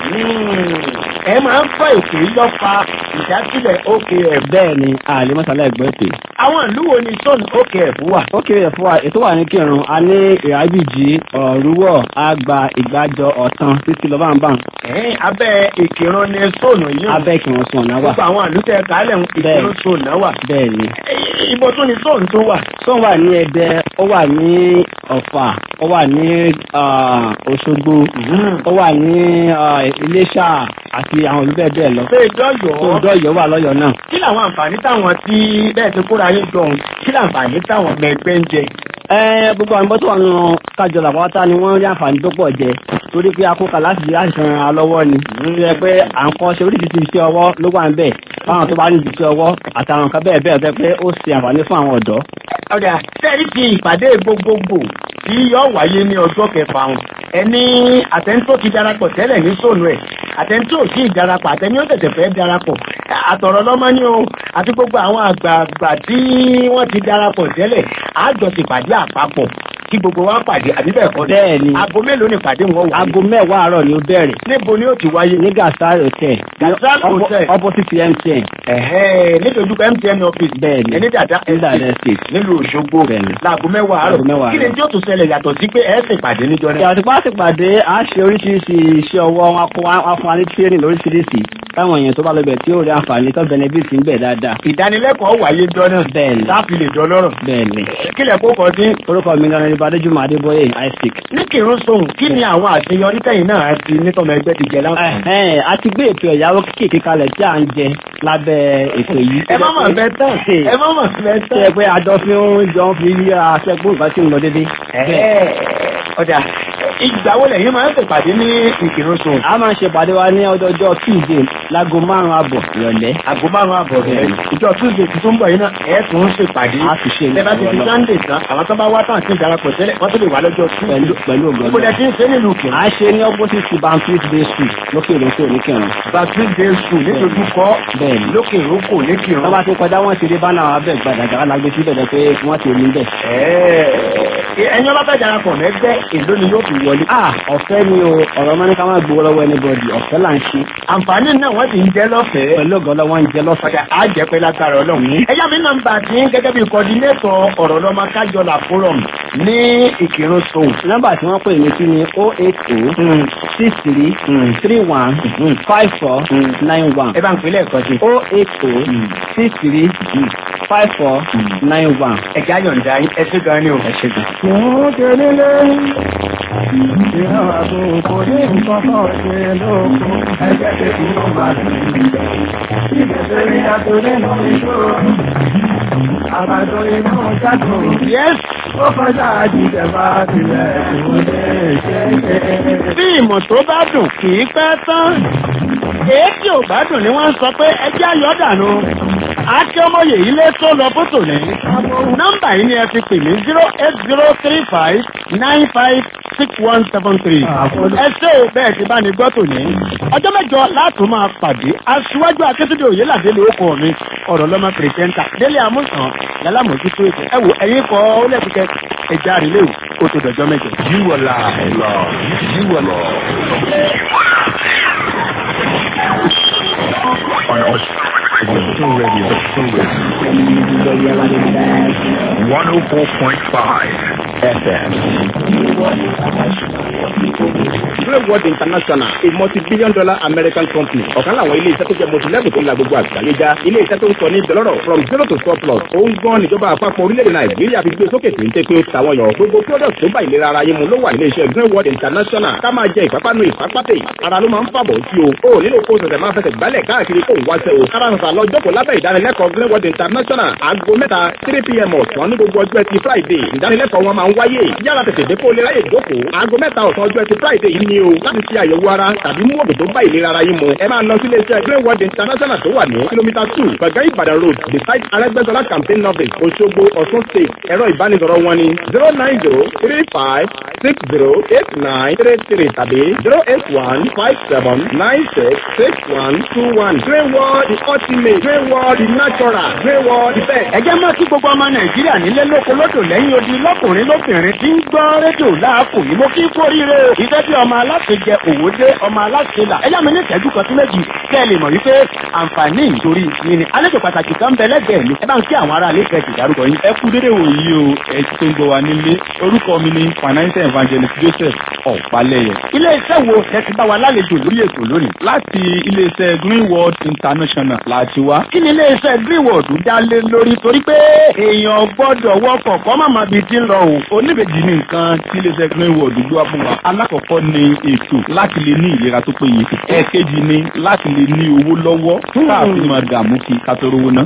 ẹ máa ń fọ ètò yìí lọ fa ìdásílẹ̀ OKF. bẹ́ẹ̀ ni àlè mọ́sálá ẹ̀gbọ́n ètò. àwọn ìlú wo ni zone OKF wà. OKF wà ètò wà ní kírun a ní ìrábìjì ọ̀rúwọ̀ àgbà ìgbàjọ ọ̀tàn títí lọ báńbáń. ẹ̀ẹ́n abẹ́ ìkìrun ni zone yìí. abẹ́ ìkírun sùn náà wà. gbogbo àwọn àlùtẹ̀ kálẹ̀ ń ìkìrun zone náà wà. bẹ́ẹ̀ ni. ibo tún ni zone tó wà. zone wà ní ẹdẹ ó wà ní ọ̀fà ó wà ní òṣogbo ó wà ní iléṣà àti àwọn ìlú bẹ́ẹ̀ bẹ́ẹ̀ lọ. ṣé ìdọ́yọ̀ tó ìdọ́yọ̀ wà lọ́yọ̀ náà. kí làwọn àǹfààní táwọn tí bẹ́ẹ̀ ti kóra yín jọ̀hún kí làǹfààní táwọn ọmọ ẹgbẹ́ ń jẹ. ẹ gbogbo àwọn bọ́tò àwọn kájọ làpáta ni wọ́n rí àǹfààní tó pọ̀ jẹ torí pé akóka láti láti fi ran ara lọ́wọ́ ni. nítorí pé à ń kọ́ ṣe oríṣiríṣi iṣẹ́ ọwọ́ ló wà ń bẹ̀ fáwọn tó bá ní iṣẹ́ ọwọ́ àtàwọn nǹkan bẹ́ẹ̀ bẹ́ẹ̀ bẹ́ẹ̀ pé ó ṣe àǹfààní fún àwọn ọ̀dọ́. ọ̀dà sẹ́ẹ̀rí ti ìpàdé gbogbogbò tí yóò wáyé ní ọjọ́ kẹfà ọ̀hún ẹni àtẹ̀ntó ti darapọ̀ tẹ́lẹ̀ ní sóònù ẹ̀ àtẹ̀ntó ò sí ìdarapọ̀ àtẹ̀ní ó tẹ̀tẹ̀ fẹ́ darapọ̀ àtọ̀rọ̀ lọ́mọ ní o àti gbogbo àwọn àgbààgbà tí wọ́n ti darapọ̀ tẹ́lẹ̀ àjọ ti pàdé àpapọ̀ kí gbogbo wa pàdé àbí bẹ́ẹ̀ kọ́ bẹ́ẹ̀ ni aago mélòó ni pàdé wọn wà. aago mẹ́wàá àárọ̀ ni ó bẹ̀rẹ̀. níbo ni ó ti wáyé. ní gasar hotel. gasar hotel. opposite mtn. ẹ̀hẹ́ nítorí mtn office. bẹ́ẹ̀ni ẹni dàda estate. nílùú òṣogbo. láago mẹ́wàá àárọ̀. kí ni tí ó tún ṣẹlẹ̀ yàtọ̀ sí pé ẹ sì pàdé níjọ náà. yàtọ̀ bá sì pàdé a ṣe oríṣiríṣi iṣẹ́ ọwọ́ wọn fún wa ní tírénì lóríṣiríṣi táwọn èèyàn tó bá lọ bẹ̀ tí ó rí àǹfààní tó benefit ń bẹ̀ dáadáa. ìdánilẹ́kọ̀ọ́ wáyé jọ náà. bẹ́ẹ̀ni láàfin lè jọ lọ́rọ̀. bẹ́ẹ̀ni. kílẹ̀ kó kọ sí. orúkọ mi lọ́nà ní Badéjùmọ̀ Adébóyè isaac. ní kírun sóhun kí ni àwọn àṣeyọrí tẹ̀yìn náà ti nítọ́mọ ẹgbẹ́ ti jẹ láǹfààní. a ti gbé ètò ẹ̀yáwó kéékèèké kalẹ̀ tí à ń jẹ lábẹ́ ètò yìí. ẹ má mọ̀ bẹ́ẹ̀ tán ẹ má mọ̀ bẹ́ẹ̀ tán. ṣe pé àjọ fi ń jọ fi yí aṣẹ́gbó nǹkan tí ń lọ dédé. ọ̀dà ìgbà wo lẹ́yìn máa ń ṣèpàdé ní ìkírun sóhun. a máa ń ṣèpàdé wa ní ọjọ́jọ́ tuesday láago márùn-ún àbọ̀ ìrọ̀lẹ́. aago márùn-ún àbọ̀ ìrọ̀lẹ́. ìjọ tuesday tuntun ń bọ̀ yìí náà ẹ̀ tún ń ṣèpàdé. a sì ṣe ẹ bá ti fi sunday tán àwọn tó bá wá tán sí ìdarapọ̀ tẹ́lẹ̀ wọ́n tó lè wá lọ́jọ́ tuesday. pẹ̀lú ògbọ́n. ìbò lẹ́tí ń ṣe nílùú kìrìn. a ṣe ní opposite to baptist day school lókè ìrókò oníkìrìn. baptist day school nítorí kọ́ bẹ́ẹ̀ni lókè ìrókò oníkìrìn. wọ́n bá ti kọjá wọ́n ti rí bánà abẹ́ gbàdàgbà alágbé síbẹ̀ dẹ́ pé wọ́n ti rí bẹ́ẹ̀. ẹ̀yin ọba fẹ́ darapọ̀ mẹ́gbẹ́ èló ni yóò fi wọlé. ọ̀fẹ́ ni o ọ̀rọ̀ mọ́ni ká má gbowó lọ́wọ́ anybody ọ̀fẹ́ là ń ṣe. àǹfààní náà wọ́n ti ń jẹ́ lọ́fẹ̀ẹ́. pẹ̀lú ọ̀gọ́lọ́ wọn ń jẹ́ lọ́fẹ̀ẹ́. á jẹ́ pé lágbára ọlọ́run. ẹ̀yà mi nọ́mbà tí gẹ́gẹ́ bí kọ́dínétọ̀ ọ̀rọ̀ lọ́mọ kájọlá forum ní ìkírun sóhùn. nọ́mbà tí wọ́n pè mí sí ni o eight o six three three one five four nine one. ẹ bá ń pèlè ẹ̀kọ́ sí. o eight o six three five four nine one. ẹ̀já yọ̀ǹda ẹ ṣé gan ni o. ẹ ṣé gan. Fún kelele, ìran àtòkò ní nǹkan kan ṣe lóko, ẹgbẹ́ tètè ló máa lè rí. Ìgbésẹ̀ rí àtòlé nù ìṣòro, àbàdo inú ṣàtò. Yes. Ó kọjá àjíjẹ bá tilẹ̀ kò lè ṣe é. Bí ìmọ̀ tó bá dùn kì í pẹ́ tán. Èékì ò bá dùn ni wọ́n ń sọ pé ẹjẹ́ ayọ̀ dànù. Àti ọmọye ilé tó lọ fótò ní. Nọ́mbà yìí ni ẹ fi pè mí zero eight zero three five nine five six one seven three. Ẹ ṣé o bẹ́ẹ̀ ti bá ní gbọ́ tòní. Ọjọ́ mẹ́jọ láti máa pàdé. Aṣíwájú Akíntúndé Òyìnládé ló kọ́ mi. Ọ̀rọ̀ lọ́mọ pìrìsẹ́ńtà. Délé Amúsàn lálámọ̀jútó ètò. Ẹ wo ẹ̀yin kọ́ ó lẹ́kùkẹ́ ẹja àrílẹ̀ o tó dọ̀jọ́ mẹ́jọ. You are live. You are live. On Austin Radio. One oh four point five FM. Greywood International, a multi-billion dollar American company. Ọ̀kan láwọn ilé iṣẹ́ tó jẹ́ multi-level tó la gbogbo àgbáyé já. Ilé iṣẹ́ tó ń sọ ní ìdọ́lọ́rọ̀ from zero to surplus. Ó ń gbọ́n níjọba àpapọ̀ orílẹ̀-èdè Nàìjíríà fi gbé sókè téńté pé ó tàwọn yàn. Gbogbo product tó bá ìlera ara yín mu ló wà nílé iṣẹ́ Greywood International. Ká máa jẹ ìpápánu ìpápátẹ̀. Ara ló máa ń fàbọ̀ sí o. O nílò kó sẹ̀sẹ̀ máa fẹsẹ̀ gbálẹ̀ káàkiri kó wá sẹ́ o. Kára sọ̀sà lọ jókòó lábẹ́ ìdánilẹ́kọ̀ọ́ Greywood International. Aago mẹ́ta three pm ọ̀sán ní gbogbo ọjọ́ ẹtì Friday. Ìdánilẹ́kọ̀ọ́ wọn máa ń wáyé. Yára tètè dé kó lè ráyè jókòó. Aago mẹ́ta ọ̀sán ọjọ́ ẹtì Friday yìí ni o. Láti ṣe àyẹ̀wò ara tàbí mú òdò tó bá ìlera ara yín mu. Ẹ máa lọ sí iléeṣẹ́ Greywood International tó wà ní kìlómítà two Gbẹ̀gẹ́ Ìbàdàn road beside Arẹ́gbẹ́sọlá campaign office Òṣogbo Ọ̀ṣun state. Ẹ̀rọ ìbánisọ̀rọ̀ wọn ni zero nine zero three five six zero eight nine three three tàbí zero eight one five seven nine six six one two one. Greywood the ultimate Greywood the natural Greywood the best. Ẹ jẹ́ mọ́ sí gbogbo ọmọ Nàìjíríà nílé lóko lódò lẹ́yìn odi lọ́kùnrin lóbìnrin. arábìnrin tí ń gbọ́ rédíò láàkó yìí mo kí kú oríire o. ìfẹ́ bí ọmọ aláṣẹ jẹ òwò dé ọmọ aláṣẹ là. ẹ̀yà mi ní ìtẹ́jú kan sí méjì kẹ́ ẹ lè mọ̀ wípé àǹfààní ìtorí mi ni. àlejò pàtàkì kan bẹ lẹ́gbẹ̀ẹ́ mi. ẹ bá ń kí àwọn ará ilé ìfẹ́ ìdárúkọ yín. ẹ kú dédé wòyí o ẹ tó ń gbọ́ wa nílé orúkọ mi ni financial evangelist joseph ọ̀pálẹ̀yẹ. ilé iṣẹ́ wo ẹ ti bá wa lálejò lórí ètò lónìí. láti iléeṣẹ́ green world international láti wá. kí ni ilé iṣẹ́ greenwood dá lé lórí torí pé èèyàn gbọ́dọ̀ wọkọ̀ kọ́ màmá bíi ti ń lọ o. oníbejì ní nǹkan tí iléeṣẹ́ green world gbé wá fún wa. alákọ̀ọ́kọ́ ni ètò láti lè ní ìlera tó péye. ẹ̀ẹ̀kejì ni láti lè ní owó lọ́wọ́ káàfin máa dààmú kí ká tó rówó ná.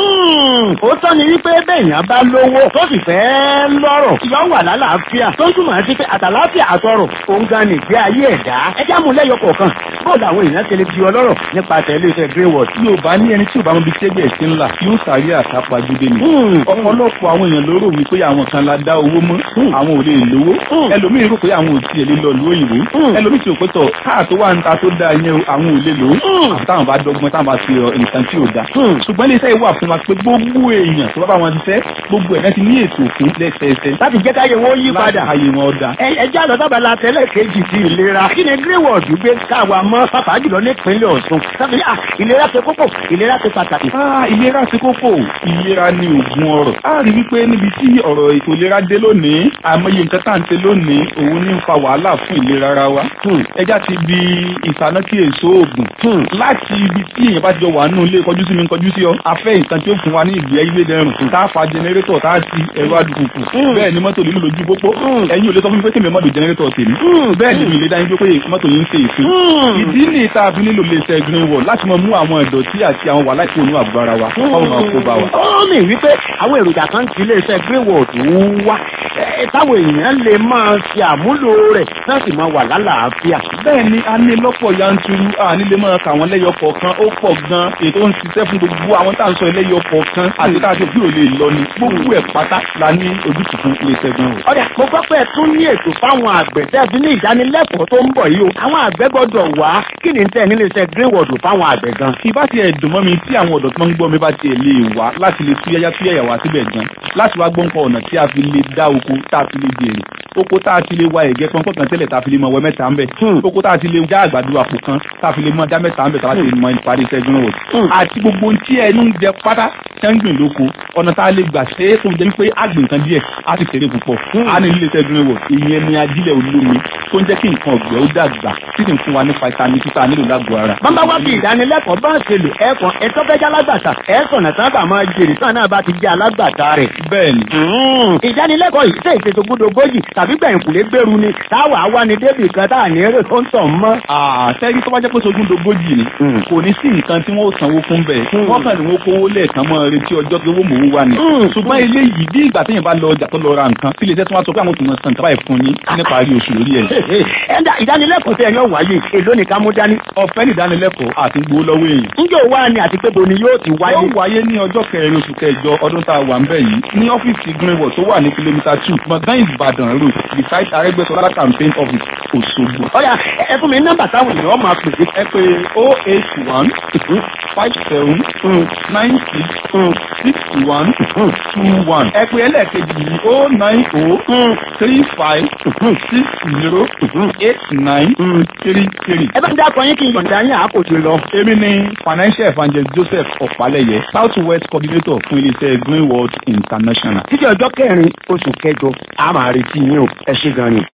ó tọ́ ni wípé bẹ́ẹ̀yàn bá lówó tó sì fẹ́ lọ́rọ̀ yọ wà lálàáfíà tó ń túmọ̀ sí pé àtàláfíà àtọrọ̀ òun gan ni ìgbé ayé ẹ̀dá ẹjẹ́ àmúlẹ́yọ kọ̀ọ̀kan bóòlù àwọn èèyàn ṣe lè di ọlọ́rọ̀ nípasẹ̀ iléeṣẹ́ greenwood. tí o bá ní ẹni tí o bá mọ ibi tí ẹgbẹ́ ẹ̀sìn ńlá yóò sáré àsápajúdé ni. ọ̀pọ̀lọpọ̀ àwọn èèyàn ló rò wípé àwọn kan la dá owó mọ́ àwọn ò lè lówó ẹlòmíì rò pé àwọn ò tiẹ̀ lè lọ lu òyìnbó ẹlòmíì tí o pé tọ̀ káà tó wà ń ta tó dáa yẹn o àwọn ò lè lò ó àtàwọn bá dọ́gbọ́n táwọn bá ti rọ nǹkan tí ò da. ṣùgbọ́n iléeṣẹ́ ìwà fún wa pé gbogbo èèyàn tó bá bá wọn ti fẹ́ gbogbo ẹ̀ ti ní ètò òfin lẹ́sẹẹsẹ. láti jẹ́ káyé wọn yí padà láti káyé wọn ọ̀dà. ẹ jẹ́ àlọ́ sábàlá tẹ́lẹ̀ kejì ti ìlera kí ni greenwood gbé káwa mọ́ pàpà jùlọ nípínlẹ̀ ọ̀ṣun sábẹ́ à ìlera ṣe kókó ìlera ṣe pàtàkì. ìlera ṣe kókó ìlera ni oògùn ọrọ̀. a rí wípé níbi tí ọ̀rọ̀ ètò ìlera dé lónìí àmọye nǹkan tá à ń ṣe lónìí òun ní ń fa wàhálà fún ìlera ara wa. ẹja ti bi ìsáná kí èso oògùn. láti ibi tí èèyàn bá jọ wà nínú ilé kọjú sí mi kọjú sí ọ afẹ́ nǹkan tí ó fún wa ní ìgbé ayé dẹrùn tá a fa jẹnẹrétọ̀ tá a ti ẹ̀rọ alùpùpù bẹ́ẹ̀ ni mọ́tò lílo lójú pópó ẹ̀yin ò lè sọ fún mi pé kí mi mọ́tò jẹnẹrétọ̀ tèmi bẹ́ẹ̀ ni mi lè dá yín pé mọ́tò yín ń ṣe ìfín ìdí ní ìta àbí nílò lè ṣe green wall láti mọ mú àwọn ìdọ̀tí àti àwọn wàhálà ìkó inú àgọ́ ara wa kọ́ máa kó bá wa. ó mì wípé àwọn èròjà kan ti iléeṣẹ́ greenwood wá táwọn èèyàn lè máa ṣe àmúlò rẹ̀ náà sì máa wà lálàáfíà. bẹ́ẹ̀ ni a ní lọ́pọ̀ yanturu a ní lè máa kà wọ́n lẹ́yọ kọ̀ọ̀kan ó pọ̀ gan ètò ń ṣiṣẹ́ fún gbogbo àwọn tá à ń sọ lẹ́yọ kọ̀ọ̀kan àti tá a ṣe bí ò lè lọ ni gbogbo ẹ̀ pátá la ní ojútùú fún iléeṣẹ́ greenwood. ọ̀dà mo gbọ́ pé ẹ tún ní ètò fáwọn àgbẹ̀ tẹ́ fi ní ìdánilẹ́kọ̀ọ́ tó ń bọ̀ yìí o àwọn àgbẹ̀ gbọ́dọ̀ wá kí ni tẹ́ nílé iṣẹ́ greenwood fáwọn àgbẹ̀ gan. ìbá ti ẹ̀ dùn mọ́ mi tí àwọn ọ̀dọ́ tó ń gbọ́ mi bá tiẹ̀ lè wá láti lè tú yáyá tú yáyà wá síbẹ̀ gan láti wá gbọ́ nǹkan ọ̀nà tí a fi lè dá oko tá a fi lè jèrè oko tá a ti lè wa ẹ̀gẹ́ pọ́npọ́n kan tẹ́lẹ̀ tá a fi lè mọ ọwọ́ mẹ́ta ń bẹ̀ oko tá a ti lè já àgbàdo àpò kan tá a fi lè mọ dá mẹ́ta ń bẹ̀ tá a ti mọ ìparí iṣẹ́ greenwood àti gbogbo tí ẹnu ń jẹ pátá ṣẹ́ngbìn lóko ọ̀nà tá a lè gbà ṣe é tó jẹ́ wípé àgbìn kan díẹ̀ á sì fèrè púpọ̀ á ní ilé iṣẹ́ greenwood ìyẹn ni ajílẹ̀ olómi tó ń jẹ́ kí nǹkan ọ̀gbẹ́ ó dàgbà tí sì ń fún wa ní vitamin títà nílò lágbo ara. bàbá wa fi ìdánilẹ́kọ̀ọ́ bá ń ṣe lò ẹ̀kan ẹ̀tọ́ fẹ́ jẹ́ alágbàtà ẹ̀sọ̀nà sábà máa jèrè sáà náà bá ti jẹ́ alágbàtà rẹ̀. bẹ́ẹ̀ni. ìdánilẹ́kọ̀ọ́ yìí ṣe ìṣètò gbódogójì tàbí gbẹ̀yìnkùlé gbèrú ni táwa wá ní débì kan tá à ní eré tó ń tàn mọ́. àtẹ́rí tó bá jẹ́ pé sogún dogójì ni kò ní sí nǹkan tí wọ́n ó sanwó fún bẹ́ẹ̀ wọ́n kàn ní wọ́n kówó lẹ́ẹ̀kan mọ́ retí ọjọ́ pé owó mòó wà ní. ṣùgbọ́n eléyìí bí ìgbà téèyàn bá lọ ọjà tó lọ ra nǹkan tí iléeṣẹ́ tí wọ́n sọ pé àwọn òtún san tàbá ìfún yín nípa rí oṣù lórí ẹ̀. ẹ̀dá ìdánilẹ́kọ̀ọ́ tẹ̀ yóò wáyé èló ni ká mú dání. ọ̀fẹ́ ní ìdánilẹ́kọ̀ọ́ àti gbowó lọ́wọ́ èèyàn. ǹjẹ́ òwa ni àti pé bo ni yóò ti wáyé. yóò wáyé ní ọjọ́ kẹrin oṣù kẹjọ ọdún tá a wà ń bẹ̀ yìí ní ọ́fíìsì greenwood tó wà ní kìlómítà two gbọ̀ngàn ìbàdàn road beside arẹ́gbẹ́sọlá campaign office òṣogbo. ọ̀yà ẹ fún mi nọ́mbà táwọn èèyàn máa pè é. ẹ pé oh eight one five seven nine six six one two one. ẹ pé ẹlẹ́ẹ̀kejì yìí oh nine oh three five six zero eight nine three three. ẹ bá ń dákọ̀ yín kí n yọ̀ǹda yín àkójọ lọ. èmi ni financial evangelist joseph ọ̀pálẹ̀yẹ south west coordinator fún iléeṣẹ́ greenworld international. títí ọjọ́ kẹrin oṣù kẹjọ a máa retí yín o ẹ ṣé gan ni.